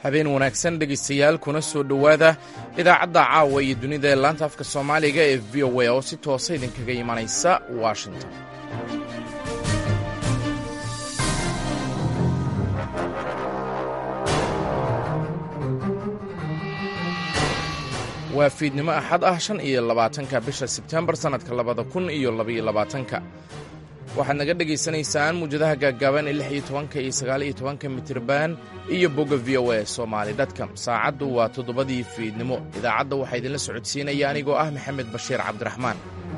habeen wanaagsan dhegaystayaal kuna soo dhowaada idaacadda caawa iyo dunida ee laanta afka soomaaliga ee v o a oo si toosa idinkaga imanaysa washington waa fiidnimo axad ah shan iyo labaatanka bisha sebtembar sannadka labada kun iyo labaiyo labaatanka waxaad naga dhegaysanaysaan muwjadaha gaaggaaban ee lix iyo tobanka iyo sagaal iyo tobanka mitirban iyo bogga v o a somaali dotcom saacaddu waa toddobadii fiidnimo idaacadda waxaa idinla socodsiinaya anigoo ah maxamed bashiir cabdiraxmaan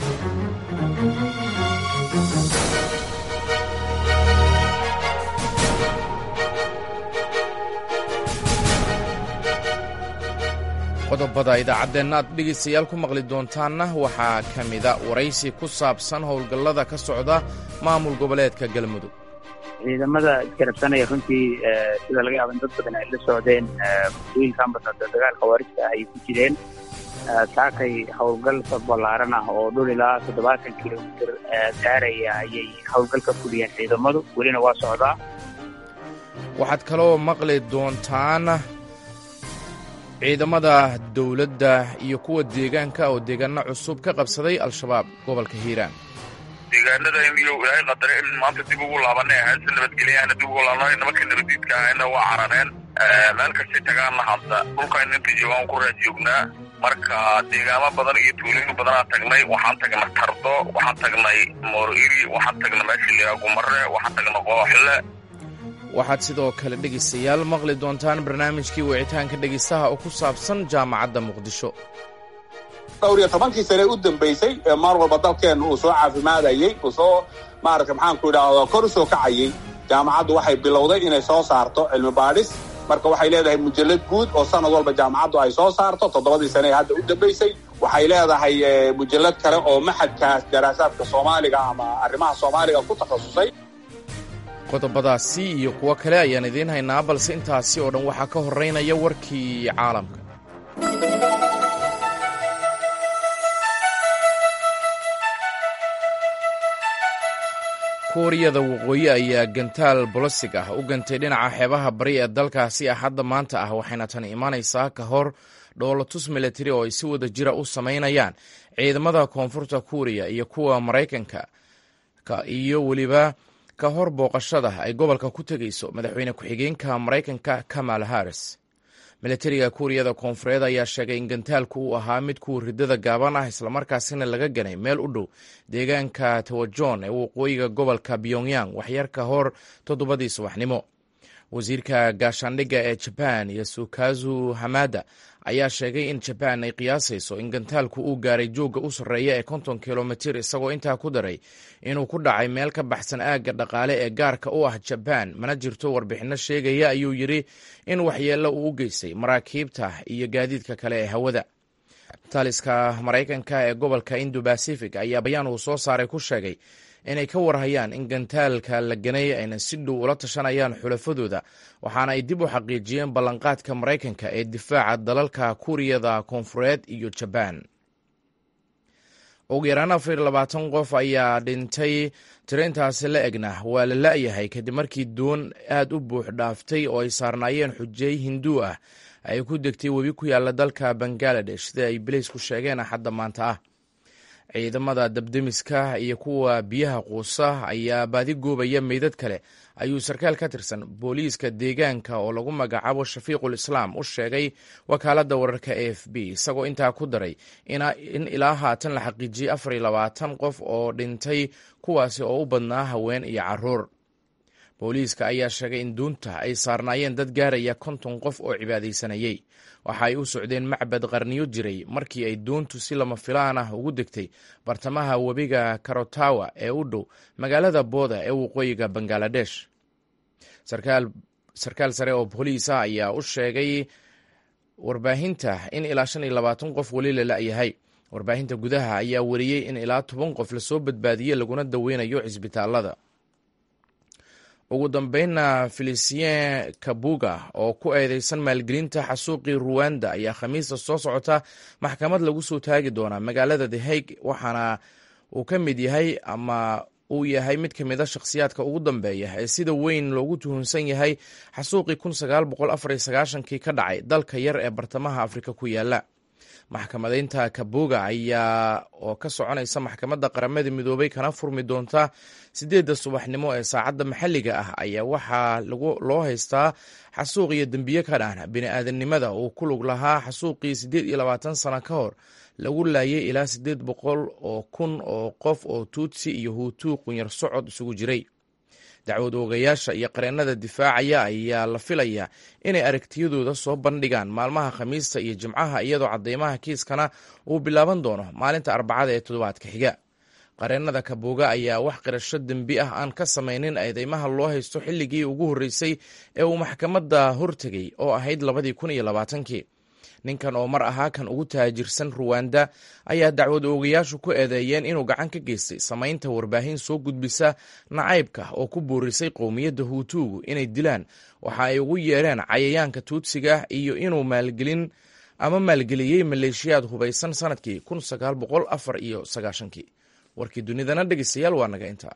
qodobada idaacaddeenna aad dhegaystayaal ku maqli doontaanna waxaa ka mida waraysi ku saabsan howlgallada ka socda maamul goboleedka galmudug ciidamada iskarabsanaya runtii sida laga yaaba in dad badan ay la socdeen muddooyinka ambasada dagaalka waarijka ah ay ku jireen saakay howlgal ballaaran ah oo dhul ilaa toddobaatan kilomitir gaaraya ayay howlgal ka fuliyeen ciidamadu welina waa socdaa waxaad kaloo maqli doontaan ciidamada dowladda iyo kuwa deegaanka oo deegaano cusub ka qabsaday al-shabaab gobolka hiiraan deegaanada iyo ilaahay qadare in maanta dib ugu laabanay hayse nabadgelyaana dib ugu laabnay nimanka nabadiidka ahayna waa carareen meel kastay tagaanna hadda dhulkan inta joogaan ku raad joognaa marka deegaamo badan iyo tuulooyin badanaan tagnay waxaan tagnay tardo waxaan tagnay mooriri waxaan tagnay meesha liraa gumare waxaan tagnay qooxle waxaad sidoo kale dhegaystayaal maqli doontaan barnaamijkii wicitaanka dhegaystaha oo ku saabsan jaamacadda muqdisho dhowr iyo tobankii sane u dambaysay ee maar walba dalkeenna uu soo caafimaadayey uu soo maarata maxaanku idhaahdo kor u soo kacayey jaamacaddu waxay bilowday inay soo saarto cilmi baadhis marka waxay leedahay mujallad guud oo sanad walba jaamacaddu ay soo saarto toddobadii sane ee hadda u dambaysay waxay leedahay mujallad kale oo maxadkaas daraasaadka soomaaliga ama arrimaha soomaaliga ku takhasusay qodobadaasi iyo kuwo kale ayaan idiin haynaa balse intaasi oo dhan waxaa ka horraynaya warkii caalamka kuuriyada waqooyi ayaa gantaal bolosig ah u gantay dhinaca xeebaha bari ee dalkaasi ah hadda maanta ah waxayna tani imanaysaa ka hor dhoolatus milatari oo ay si wada jira u samaynayaan ciidamada koonfurta kuuriya iyo kuwa maraykanka iyo weliba ka hor booqashada ay gobolka ku tegayso madaxweyne ku-xigeenka maraykanka kamal haris milatariga kuuriyada koonfureed ayaa sheegay in gantaalku uu ahaa mid kuwa ridada gaaban ah islamarkaasina laga ganay meel u dhow deegaanka tawajon ee waqooyiga gobolka pyongyang waxyar ka hor toddobadii subaxnimo wasiirka gaashaandhigga ee jaban yasukazu hamada ayaa sheegay in jabaan ay qiyaasayso in gantaalku uu gaaray joogga u sarreeya ee konton kilomitir isagoo intaa ku daray inuu ku dhacay meel ka baxsan aagga dhaqaale ee gaarka u ah jabaan mana jirto warbixinno sheegaya ayuu yidhi in waxyeello uu u geystay maraakiibta iyo gaadiidka kale ee hawada taliska maraykanka ee gobolka indo bacific ayaa bayaan uu soo saaray ku sheegay inay ka warhayaan in gantaalka la ganay ayna si dhow ula tashanayaan xulafadooda waxaana ay dib u xaqiijiyeen ballanqaadka maraykanka ee difaaca dalalka kuuriyada koonfureed iyo jabaan ugu yaraan afar iyo labaatan qof ayaa dhintay tirintaasi la egna waa la la'yahay kadib markii doon aad u buux dhaaftay oo ay saarnaayeen xujey hinduu ah ay ku degtay webi ku yaalla dalka bangaladesh sida ay bileysku sheegeen axadda maanta ah ciidamada dabdemiska iyo kuwa biyaha quusa ayaa baadi goobaya meydad kale ayuu sarkaal ka tirsan booliiska deegaanka oo lagu magacaabo shafiiqul islaam u sheegay wakaaladda wararka a f b isagoo intaa ku daray in ilaa haatan la xaqiijiyey afar iyo labaatan qof oo dhintay kuwaasi oo u badnaa haween iyo caruur booliiska ayaa sheegay in duunta ay saarnaayeen dad gaaraya konton qof oo cibaadaysanayey waxa ay u socdeen macbad qarniyo jiray markii ay doontu si lama filaan ah ugu degtay bartamaha webiga karotawa ee u dhow magaalada booda ee waqooyiga bangaladesh sarkaal sare oo booliis ah ayaa u sheegay warbaahinta in ilaa shan iyo labaatan qof weli la la'yahay warbaahinta gudaha ayaa wariyey in ilaa toban qof lasoo badbaadiyey laguna daweynayo cisbitaalada ugu dambeynna felicien kabuga oo ku eedeysan maalgelinta xasuuqii ruwanda ayaa khamiista soo socota maxkamad lagu soo taagi doonaa magaalada the hague waxaana uu ka mid yahay ama uu yahay mid ka mida shakhsiyaadka ugu dambeeya ee sida weyn loogu tuhunsan yahay xasuuqii kii ka dhacay dalka yar ee bartamaha afrika ku yaala maxkamadeynta kabuga ayaa oo ka soconaysa maxkamadda qaramada midoobay kana furmi doonta sideedda subaxnimo ee saacadda maxalliga ah ayaa waxaa loo haystaa xasuuq iyo dembiye ka dhana bini-aadamnimada uu ku lug lahaa xasuuqii siddeed iyo labaatan sano ka hor lagu laayay ilaa siddeed boqol oo kun oo qof oo tuutsi iyo huutuu qunyar socod isugu jiray dacwad oogayaasha iyo qareennada difaacaya ayaa la filayaa inay aragtiyadooda soo bandhigaan maalmaha khamiista iyo jimcaha iyadoo cadeymaha kiiskana uu bilaaban doono maalinta arbacada ee toddobaadka xiga qareennada kabuuga ayaa wax qirasho dembi ah aan ka samaynin eedeymaha loo haysto xilligii ugu horreysay ee uu maxkamadda hortegay oo ahayd labadii kun iyo labaatankii ninkan oo mar ahaa kan ugu taajirsan ruwanda ayaa dacwad oogayaashu ku eedeeyeen inuu gacan ka geystay samaynta warbaahin soo gudbisa nacaybka oo ku boorisay qowmiyadda huutuugu inay dilaan waxa ay ugu yeereen cayayaanka tuudsiga iyo inuu maalgelin ama maalgeliyey maleeshiyaad hubaysan sanadkii iyo sagaashankii warkii dunidana dhegeystayaal waa naga intaa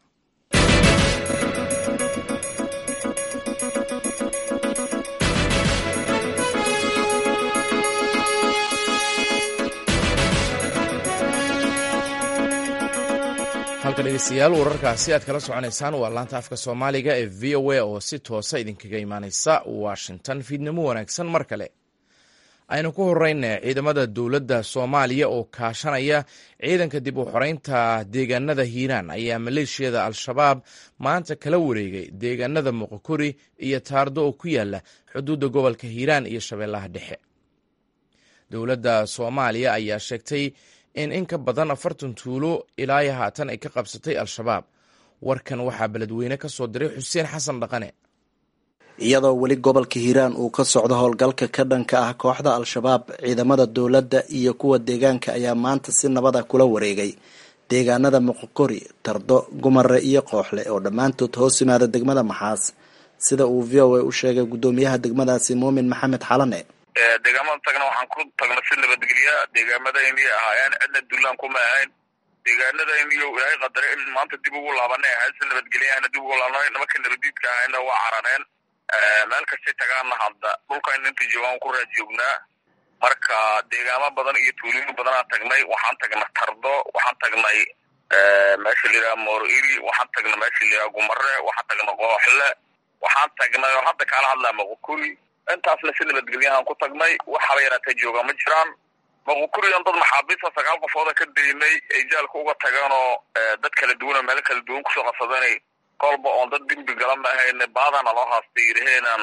halka dhegeystayaal wararkaasi aad kala soconaysaan waa laanta afka soomaaliga ee v o a oo si toosa idinkaga imaaneysa washington fiidnimo wanaagsan mar kale aynu ku horeyna ciidamada dowladda soomaaliya oo kaashanaya ciidanka dib u xoreynta deegaanada hiiraan ayaa maleeshiyada al-shabaab maanta kala wareegay deegaanada muqokori iyo taardo oo ku yaala xuduudda gobolka hiiraan iyo shabeellaha dhexe dowladda soomaaliya ayaa sheegtay in in ka badan afartan tuulo ilaa haatan ay ka qabsatay al-shabaab warkan waxaa beledweyne ka soo diray xuseen xasan dhaqane iyadoo weli gobolka hiiraan uu ka socdo howlgalka ka dhanka ah kooxda al-shabaab ciidamada dowladda iyo kuwa deegaanka ayaa maanta si nabada kula wareegay deegaanada muqokori tardo gumare iyo kooxle oo dhammaantood hoos yimaada degmada maxaas sida uu v o a u sheegay guddoomiyaha degmadaasi muumin maxamed xalane deegaamada tagna waxaan ku tagna si nabadgelya deegaamadaynii ahaayeen cidna dulaan kuma ahayn deegaanadayniyo ilaahay qadare in maanta dib ugu laabanay ahayd si nabadgelyaana dib ugu laabnay nimanka nabadiidka ahayna waa caraneen meel kastay tagaanna hadda dhulkayna inta joogaan ku raad joognaa marka deegaamo badan iyo tuulimo badanaa tagnay waxaan tagnay tardo waxaan tagnay meesha layidhaha mooriri waxaan tagnay meesha layidhaha gumare waxaan tagnay kooxle waxaan tagnay oo hadda kaala hadlaa maqukuri intaasna si nabadgelyahaan ku tagnay waxaba yaraatee jooga ma jiraan maqukuriyan dad maxaabiista sagaal qofooda ka daynay ay jaalka uga tageen oo dad kala duwan oo meelo kala duwan kusoo qabsadanay kolba oon dad dembi gala ma ahayne baadana loo haastay yidhaheenaan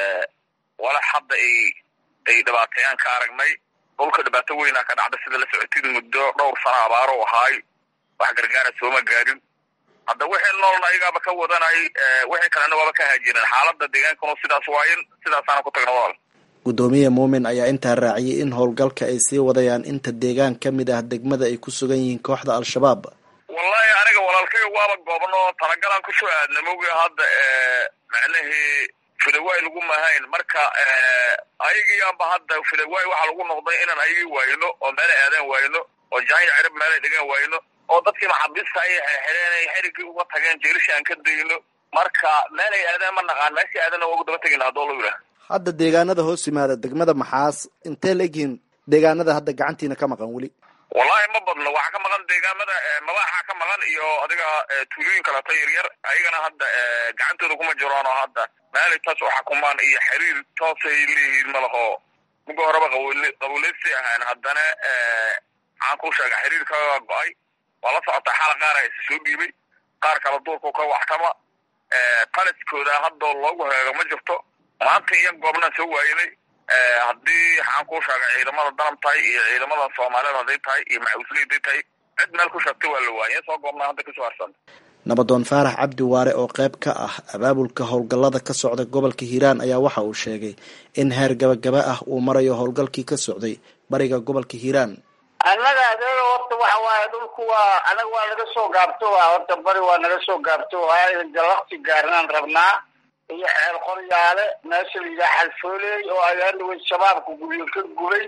walax hadda ay ay dhibaateeyaan ka aragnay dhulka dhibaato weynaa ka dhacda sida la socotid muddo dhowr sano abaaro ahaay wax gargaara sooma gaarin hadda wixii noolna ayagaaba ka wadanay wixii kalena waaba ka haajireen xaalada deegaankanu sidaas waayin sidaasaana ku tagna walaal guddoomiye muumin ayaa intaa raaciyay in howlgalka ay sii wadayaan inta deegaan ka mid ah degmada ay ku sugan yihiin kooxda al-shabaab wallahi aniga walaalkay waaba goobno talagalaan kusoo aadna mogi hadda macnahii filawaay lagu mahayn marka ayagiiyaanba hadda filawaay waxaa lagu noqday inaan ayagii waayno oo meelay aadaan waayno oo jaanya cirib meelay dhigaan waayno oo dadkii maxaabiista ayay xirxireen xerigii uga tageen jeelisha aan ka dayno marka meelay aadaan ma naqaan meeshii aadana waa ugu daba tegayna haddoo lagu yidhaha hadda deegaanada hoos yimaada degmada maxaas intee leegyihiin deegaanada hadda gacantiina ka maqan weli wallahi ma badno waxaa ka maqan deegaamada mabaaxa ka maqan iyo adiga tuulooyin kaleeto yaryar ayagana hadda gacantooda kuma jiraan oo hadda meelay taas u xakumaan iyo xiriir toosay leeyihiin malaho muga horeba qabuuleysi ahaan haddana maxaan ku sheega xiriirkaga go-ay waa la socotaa xala qaar a soo dhiibay qaar kala duurku ka waxtama taliskooda hadda loogu heego ma jirto maanta iyo goobnaan soo waaynay haddii waxaan kuu sheegay ciidamada danab tahay iyo ciidamada soomaaliyeed hadday tahay iyo maxawisle haday tahay cid meel ku sheegtay waa la waayay soo goobnaa hadda kasoo harsan nabadoon faarax cabdi waare oo qayb ka ah abaabulka howlgallada ka socda gobolka hiiraan ayaa waxa uu sheegay in heer gabagaba ah uu marayo howlgalkii ka socday bariga gobolka hiiraan annaga adeega horta waxa waaye dhulku waa anaga waa naga soo gaabto waa horta bari waa naga soo gaabto waa jalakti gaarnaan rabnaa iyo xeel qoryaale meesha la yidhaha xalfooley oo ayaanawey shabaabka guryo ka gubay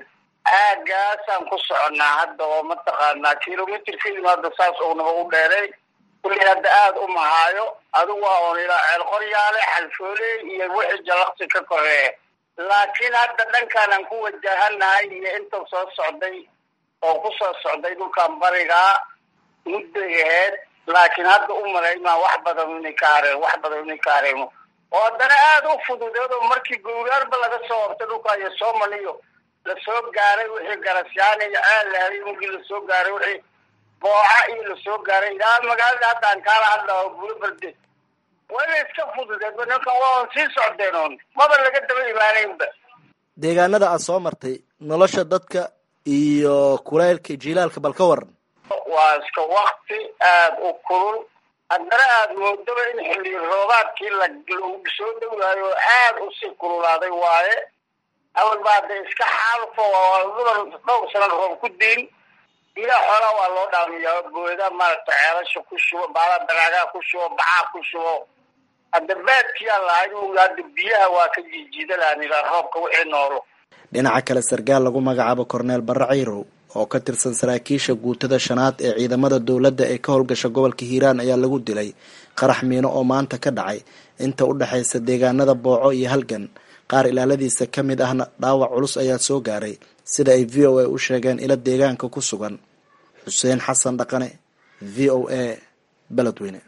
aagaasaan ku soconnaa hadda oo mataqaanaa kilomitr ka yimaada saas uunaba u dheeray kulli hadda aada u mahaayo adigu waa un ilaa ceel qoryaale xalfoole iyo wixii jalaqsi ka koreeya laakiin hadda dhankaanaan ku wajahanahay iyo inta soo socday oo ku soo socday dhulkan barigaa mudday aheyd laakiin hadda u malaymaa wax badan inay ka hareen wax badan inay ka hareemo oo haddana aada u fududeed oo markii gowraarba laga soo hortay dhulka iyo soomaliyo lasoo gaaray wixii garasyaana iyo ceel la helay markii lasoo gaaray wixii booca iyo lasoo gaaray ilaa magaalada haddaan kaala hadlao bulo barde wayna iska fududeed ninkan waa on sii socdeen oon maba laga daba imaanaynba deegaanada aad soo martay nolosha dadka iyo kulaylka jilaalka bal ka waran waa iska wakti aada u kulul haddana aada moodaba in xilli roobaadkii la lagu soo dhowaayo aada usii kululaaday waaye awal ba hadda iska xaalfo duban dhowr sanan roob ku diin ilaa xoolaa waa loo dhaamiyaa booda maaragta ceelasha ku shubo baala daraagaa ku shubo bacaa ku shubo hadda baadkiyaa lahayd muga hadda biyaha waa ka jiijiidalaan ilaa roobka wixii noolo dhinaca kale sarkaal lagu magacaabo korneel barre cayrow oo ka tirsan saraakiisha guutada shanaad ee ciidamada dowladda ee ka howlgasha gobolka hiiraan ayaa lagu dilay qarax miino oo maanta ka dhacay inta u dhexaysa deegaanada booco iyo halgan qaar ilaaladiisa ka mid ahna dhaawac culus ayaa soo gaaray sida ay v o a u sheegeen ilo deegaanka ku sugan xuseen xasan dhaqane v o a beledweyne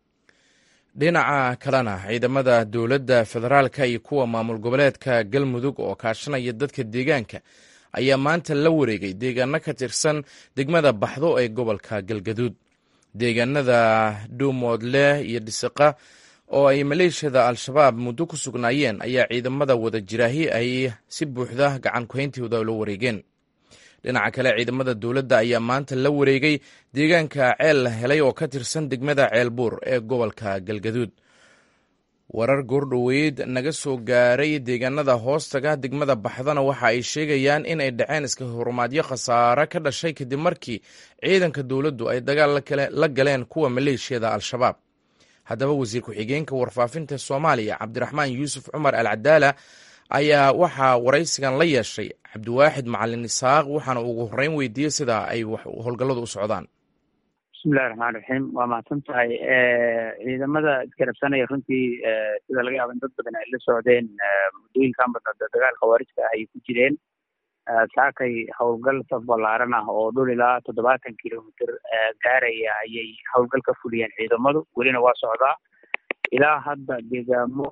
dhinaca kalena ciidamada dowladda federaalka iyo kuwa maamul goboleedka galmudug oo kaashanaya dadka deegaanka ayaa maanta la wareegay deegaano ka tirsan degmada baxdo ee gobolka galgaduud deegaanada dhuumoodle iyo dhisiqa oo ay maleeshiyada al-shabaab muddo ku sugnaayeen ayaa ciidamada wada jiraahi ay si buuxda gacan kuhayntooda la wareegeen dhinaca kale ciidamada dowladda ayaa maanta la wareegay deegaanka ceel la helay oo ka tirsan degmada ceelbuur ee gobolka galgaduud warar goordhoweyd naga soo gaaray deegaanada hoostaga degmada baxdana waxa ay sheegayaan in ay dhaceen iska horumaadyo khasaare ka dhashay kadib markii ciidanka dowladdu ay dagaal la galeen kuwa maleeshiyada al-shabaab haddaba wasiir ku-xigeenka warfaafinta soomaaliya cabdiraxmaan yuusuf cumar al cadaala ayaa waxaa waraysigan la yeeshay cabdiwaaxid macalin isaaq waxaana ugu horreyn weydiiyey sida ay howlgalladu u socdaan bismillahi raxmaan raxiim waa mahadsan tahay ciidamada iskarabsanaya runtii sida laga yaaba in dad badan ay la socdeen muddooyinkan badna dagaal khawaarijka ah ay ku jireen saakay howlgal saf ballaaran ah oo dhul ilaa toddobaatan kilomitr gaaraya ayay howlgal ka fuliyeen ciidamadu welina waa socdaa ilaa hadda deegaamo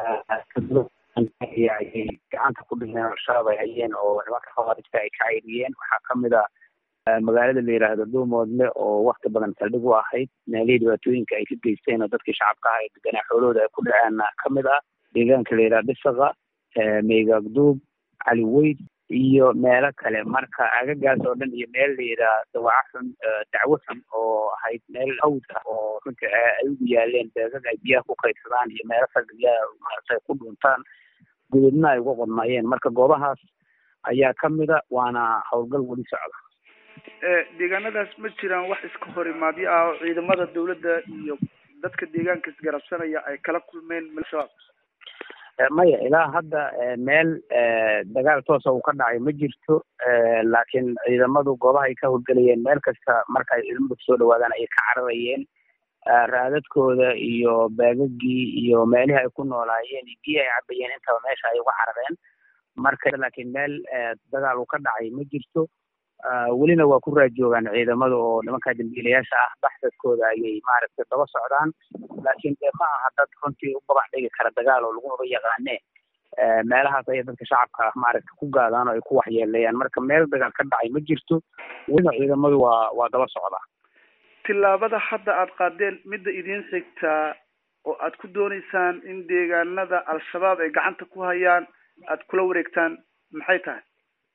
ayay gacanta ku dhigeen al-shabaab ay hayeen oo nimanka khawaarijka ay ka cayriyeen waxaa kamid a magaalada la yidhaahdo dhuumoodle oo wakti badan saldhig u ahayd meelihii dhibaatooyinka ay ka geysteen oo dadkii shacabka ah ee deganaa xoolahooda ay ku dhaceenna kamid ah deegaanka la yidhahdo dhisaqa meegaagduub cali weyd iyo meelo kale marka agagaas oo dhan iyo meel la yidhaah dawaca xun dacwo xun oo ahayd meel hawd ah oo runtii ay ugu yaaleen beegag ay biyaha ku kaydsadaan iyo meelo saldhigyaha maaragtay ku dhuntaan gudubna ay uga qodmayeen marka goobahaas ayaa kamida waana howlgal weli socda deegaanadaas ma jiraan wax iska horimaadyo ah oo ciidamada dawladda iyo dadka deegaanka isgarabsanaya ay kala kulmeen al-shabaab maya ilaa hadda meel dagaal toosa uu ka dhacay ma jirto laakiin ciidamadu goobaha ay ka howlgelayeen meel kasta marka ay ciidamadu kusoo dhawaadaan ayay ka cararayeen raadadkooda iyo baagagii iyo meelihii ay ku noolaayeen iyo biyi ay cabayeen intaba meesha ay uga carareen marka laakiin meel dagaal uu ka dhacay ma jirto welina waa ku raajoogaan ciidamada oo nimanka dambiilayaasha ah baxsadkooda ayay maaragtay daba socdaan laakiin dee ma aha dad runtii u gabax dhigi kara dagaal oo lagumaba yaqaane meelahaas ayay dadka shacabka ah maaragtay ku gaadaan oo ay ku waxyeeleeyaan marka meel dagaal ka dhacay ma jirto welina ciidamadu waa waa daba socdaa tillaabada hadda aada qaadeen midda idiin xigtaa oo aad ku dooneysaan in deegaanada al-shabaab ay gacanta ku hayaan aada kula wareegtaan maxay tahay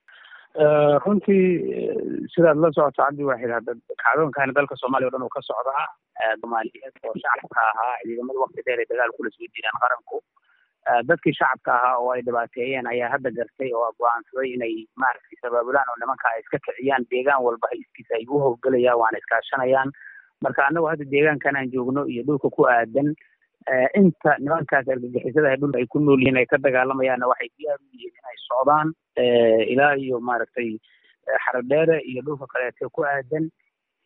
runtii sidaad la socoto cabdi waaxid hadda kacdoonkana dalka soomaaliya o dhan uu ka socdaa soomaaliyeed oo shacabka ahaa ciidamadu wakti dheer ay dagaal kula soo jireen qaranku dadkii shacabka ahaa oo ay dhibaateeyeen ayaa hadda gartay oo go-aansaday inay maaragtay sabaabulaan oo nimanka ay iska kiciyaan deegaan walba iskiisa ay u howlgelayaan waana iskaashanayaan marka annagu hadda deegaankan aan joogno iyo dhulka ku aadan inta nimankaas argagixisada ay dhulka ay ku nool yihiin ay ka dagaalamayaanna waxay diyaar u yihiin inay socdaan ilaa iyo maaragtay xaradheere iyo dhulka kaleete ku aadan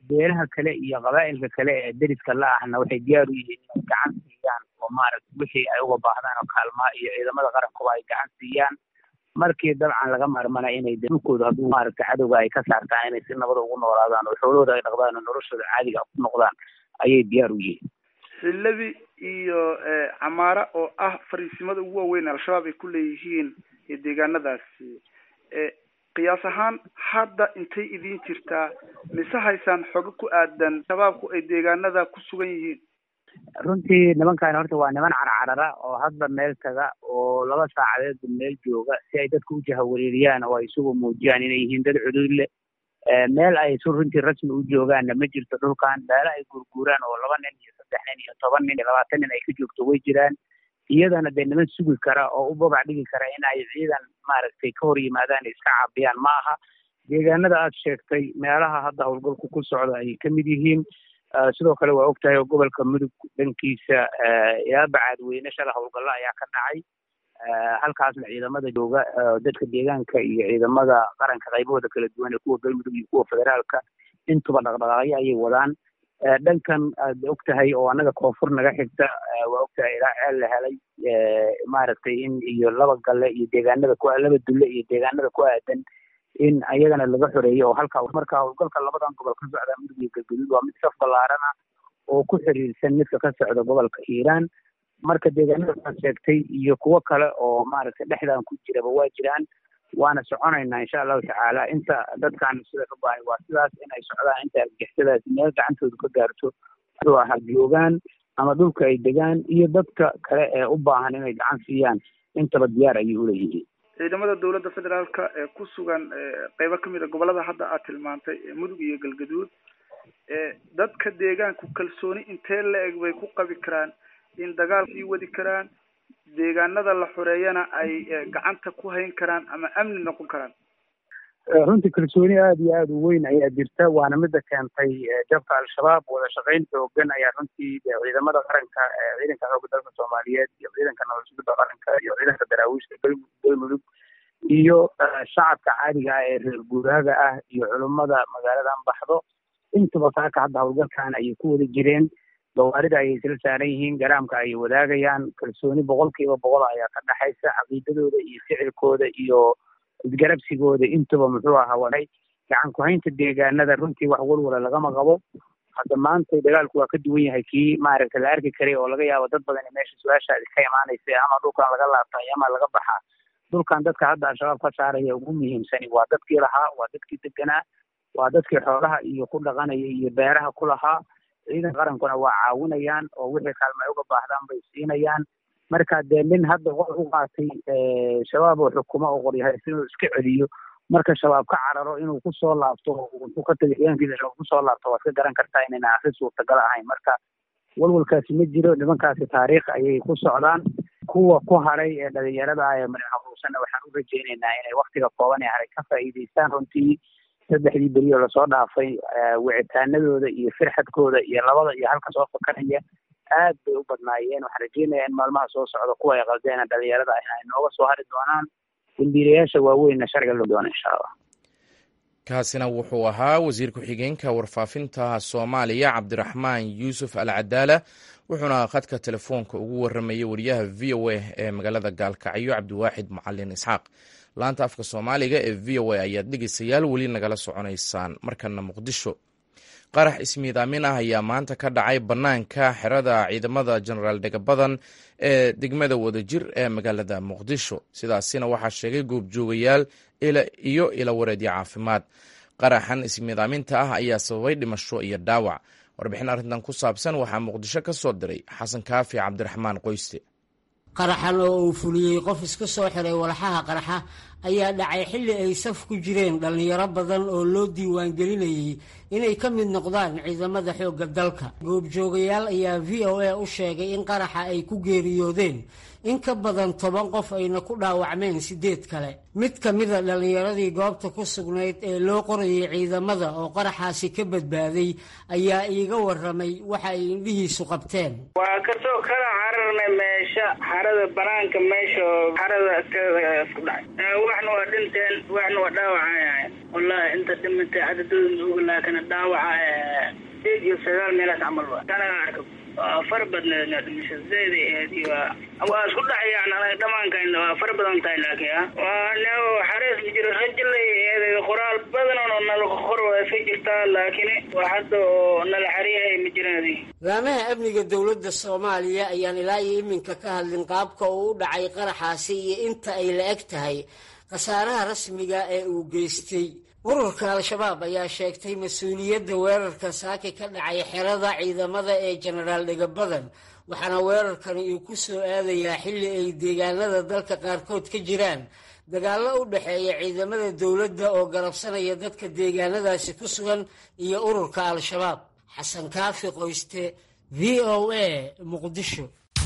beelaha kale iyo qabaa'ilka kale ee deriska la ahna waxay diyaar u yihiin inay gacan siiyaan oo maaragtay wixii ay uga baahdaan oo kaalmaa iyo ciidamada qarankuba ay gacan siiyaan markii dabcan laga maarmana inay dhulkooda hadduu maaragtay cadowga ay ka saartaan inay si nabada ugu noolaadaan oo xoolahooda ay dhaqdaan oo noloshooda caadiga ku noqdaan ayay diyaar u yihiin xillabi iyo camaara oo ah fariisimada ugu waaweyn al-shabaab ay ku leeyihiin deegaanadaasi qiyaas ahaan hadda intay idiin jirtaa mise haysaan xogo ku aadan shabaabku ay deegaanada ku sugan yihiin runtii nimankan horta waa niman carcarara oo hadba meel taga oo laba saacadeedba meel jooga si ay dadka u jahawareeriyaan oo ay isugu muujiyaan inay yihiin dad cuduud leh meel ay su runtii rasmi u joogaanna ma jirto dhulkan meelo ay guurguuraan oo laba nin iyo saddex nin iyo toban nin iyo labaatan nin ay ka joogto way jiraan iyadana dee niman sugi kara oo u babac dhigi kara in ay ciidan maaragtay ka hor yimaadaan iska caabiyaan ma aha deegaanada aad sheegtay meelaha hadda howlgalku ku socda ayay ka mid yihiin sidoo kale waa ogtahay oo gobolka mudug dhankiisa ilaa bacaadweyne shala howlgallo ayaa ka dhacay halkaasna ciidamada jooga dadka deegaanka iyo ciidamada qaranka qaybahooda kala duwan ee kuwa galmudug iyo kuwa federaalka intuba dhaqdhaqaaqyo ayay wadaan dhankan aad og tahay oo annaga koonfur naga xigta waa og tahay ilaa ceel la helay maaragtay in iyo laba galle iyo deegaanada ku laba dulle iyo deegaanada ku aadan in ayagana laga xoreeyo oo halka marka howlgalka labadan gobol ka socda mudug iyo galgaduud waa mid saf ballaarana oo ku xiriirsan midka ka socda gobolka hiiraan marka deegaanada aad sheegtay iyo kuwo kale oo maaragtay dhexdan ku jiraba waa jiraan waana soconaynaa insha allahu tacaala inta dadkan sida ka baahay waa sidaas inay socdaan inta argixisadaasi meel gacantooda ka gaarto wuxuu ahaa joogaan ama dhulka ay degaan iyo dadka kale ee u baahan inay gacan siiyaan intaba diyaar ayay uleeyihiin ciidamada dowladda federaalka ee ku sugan qeybo kamid a gobolada hadda aad tilmaantay mudug iyo galgaduud dadka deegaanku kalsooni intee la eg bay ku qabi karaan in dagaal sii wadi karaan deegaanada la xoreeyana ay gacanta ku hayn karaan ama amni noqon karaan runtii kalsooni aada iyo aada u weyn ayaa jirta waana mida keentay jabka al-shabaab wada shaqayn xoogan ayaa runtii ciidamada qaranka ciidanka xooga dalka soomaaliyeed iyo ciidanka nabad sugidda qaranka iyo ciidanka daraawiishka galmudug iyo shacabka caadiga ah ee reer guuraaga ah iyo culummada magaaladan baxdo intaba saaka hadda howlgalkan ayay ku wada jireen gawaarida ayay isla saaran yihiin garaamka ayay wadaagayaan kalsooni boqolkiiba boqol ayaa ka dhexaysa caqiidadooda iyo ficilkooda iyo isgarabsigooda intuba muxuu ahaa waday gacan ku-haynta deegaanada runtii wax walwala lagama qabo hadda maanta dagaalku waa ka duwan yahay kii maaragta la arki karay oo laga yaabo dad badan meesha su-aashaadi ka imaanaysa ama dhulkan laga laabtay ama laga baxaa dhulkan dadka hadda al-shabaab ka saaraya ugu muhiimsani waa dadkii lahaa waa dadkii deganaa waa dadkii xoolaha iyo ku dhaqanaya iyo beeraha ku lahaa ciidan qarankuna waa caawinayaan oo wixii kaalma ay uga baahdaan bay siinayaan marka dee nin hadda wax u qaatay shabaab oo xukumo oo qoryahaysan inuu iska celiyo marka shabaab ka cararo inuu kusoo laabto wuxuu ka tagay ciidankiisa shabaab kusoo laabto waad ka garan kartaa inayna arrin suurtagal ahayn marka walwalkaasi ma jiro nimankaasi taariikh ayay ku socdaan kuwa ku haray ee dhalinyarada ah ee marxabuusanna waxaan u rajaynaynaa inay waktiga kooban ee haray ka faa'iidaystaan runtii saddexdii beri oo lasoo dhaafay wicitaanadooda iyo firxadkooda iyo labada iyo halka soo fakaraya aad bay u badnaayeen waxaan rajeynayaa in maalmaha soo socda kuwa ay qaldeena dhalinyarada ah ay nooga soo hari doonaan dambiilayaasha waaweynna sharciga loo doona insha allah kaasina wuxuu ahaa wasiir ku-xigeenka warfaafinta soomaaliya cabdiraxmaan yuusuf al cadaala wuxuuna khadka telefoonka ugu waramayay wariyaha v o a ee magaalada gaalkacyo cabdiwaaxid macalin isxaaq laanta afka soomaaliga ee v o a ayaad dhegeystayaal weli nagala soconaysaan markana muqdisho qarax ismiidaamin ah ayaa maanta ka dhacay bannaanka xerada ciidamada jenaraal dhegabadan ee degmada wadajir ee magaalada muqdisho sidaasina waxaa sheegay goobjoogayaal iyo ilawareedyo caafimaad qaraxan ismiidaaminta ah ayaa sababay dhimasho iyo dhaawac warbixin arrintan ku saabsan waxaa muqdisho ka soo diray xasan kaafi cabdiraxmaan qoyste qaraxan oo uu fuliyey qof iska soo xiray walxaha qaraxa ayaa dhacay xilli ay saf ku jireen dhallinyaro badan oo loo diiwaangelinayay inay ka mid noqdaan ciidamada xoogga dalka goobjoogayaal ayaa v o a u sheegay in qaraxa ay ku geeriyoodeen in ka badan toban qof ayna ku dhaawacmeen siddeed kale mid ka mida dhallinyaradii goobta ku sugnayd ee loo qorayay ciidamada oo qaraxaasi ka badbaaday ayaa iiga waramay waxa ay indhihiisu qabteen waa kasoo kala cararnay meesha xarada banaanka meesha xarada isku dhacay waxna waa dhinteen waxna waa dhaawacayahay wallahi inta dhimatay cadadooda maoga laakiin dhaawaca sideed iyo sagaal meelaas camal wa kanaga arka waa fara badneed dhimasha zayd ahayd iyo waa isku dhexyaan anaga dhamaankan waa fara badan tahay laakiin ah waa ne xarees ma jiro rajilay ahayd qoraal badan oo nala qor waa iska jirtaa laakiin waa hadda oo nala xariyahay ma jiraan laamaha amniga dowladda soomaaliya ayaan ilaa iyo iminka ka hadlin qaabka uu u dhacay qaraxaasi iyo inta ay la eg tahay khasaaraha rasmiga ee uu geystay ururka al-shabaab ayaa sheegtay mas-uuliyadda weerarka saaki ka dhacay xerada ciidamada ee jenaraal dhegabadan waxaana weerarkani uu ku soo aadayaa xilli ay deegaanada dalka qaarkood ka jiraan dagaallo u dhexeeya ciidamada dowladda oo garabsanaya dadka deegaanadaasi ku sugan iyo ururka al-shabaab xasan kaafi qoyste v o a muqdisho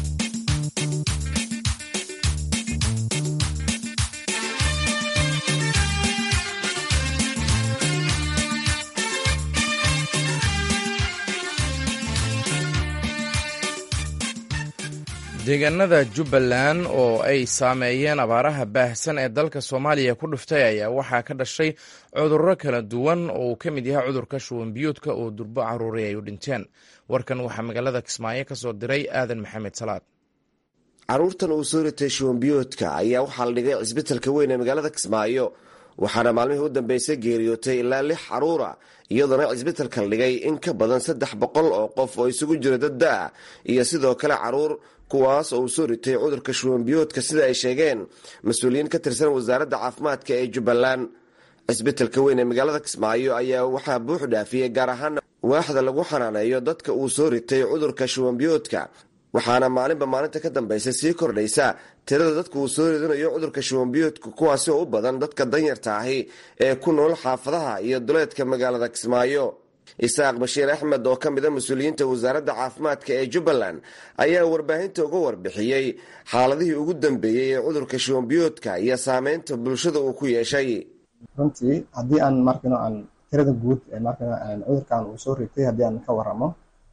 deegaanada jubbaland oo ay saameeyeen abaaraha baahsan ee dalka soomaaliya ku dhuftay ayaa waxaa ka dhashay cudurro kala duwan oo uu ka mid yahay cudurka shuwanbiyoodka oo durbo caruuri ay u dhinteen warkan waxaa magaalada kismaayo ka soo diray aadan maxamed salaad caruurtan uu soo ritay shuwanbiyoodka ayaa waxaa la dhigay cisbitalka weyn ee magaalada kismaayo waxaana maalmihii u dambeysay geeriyootay ilaa lix caruura iyadoona cisbitalka la dhigay in ka badan saddex boqol oo qof oo isugu jira dad da-a iyo sidoo kale caruur kuwaas oo uu soo ritay cudurka shuwanbiyoodka sida ay sheegeen mas-uuliyiin ka tirsan wasaaradda caafimaadka ee jubbaland cisbitalka weyn ee magaalada kismaayo ayaa waxaa buux dhaafiyey gaar ahaan waaxda lagu xanaaneeyo dadka uu soo ritay cudurka shuwanbiyoodka waxaana maalinba maalinta ka dambaysa sii kordhaysa tirada dadka uu soo ridinayo cudurka shuwanbiyoodka kuwaasi oo u badan dadka danyarta ahi ee ku nool xaafadaha iyo duleedka magaalada kismaayo isaaq bashiir axmed oo ka mid a mas-uuliyiinta wasaaradda caafimaadka ee jubbaland ayaa warbaahinta uga warbixiyey xaaladihii ugu dambeeyey ee cudurka shuwanbiyoodka iyo saameynta bulshada uu ku yeeshay runtii haddii aan markano aan tirada guud markano cudurkan uu soo ritay haddii aan ka waramo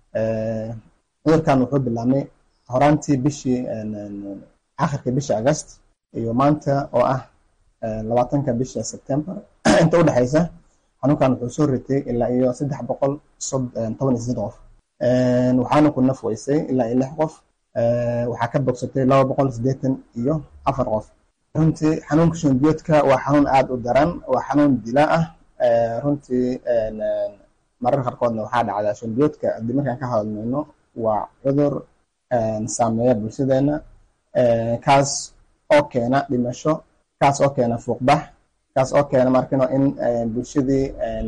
cudurkan wuxuu bilaabmay horaantii bishii akhirka bisha agast iyo maanta oo ah labaatanka bisha september inta u dhexaysa xanuunkan wuxuu soo ritay ilaa iyo saddex boqol toban iyo sideed qof waxaana ku naf weysay ilaa iyo lix qof waxaa ka bogsatay laba boqol sideetan iyo afar qof runtii xanuunka shumbiyoodka waa xanuun aada u daran waa xanuun dila ah runtii mararka qaarkoodna waxaa dhacdaa shumbiyoodka haddii markaan ka hadalmayno waa cudur saameeya bulshadeena kaas oo keena dhimasho kaas oo keena fuuqbax kaas oo keena markano in bulshadii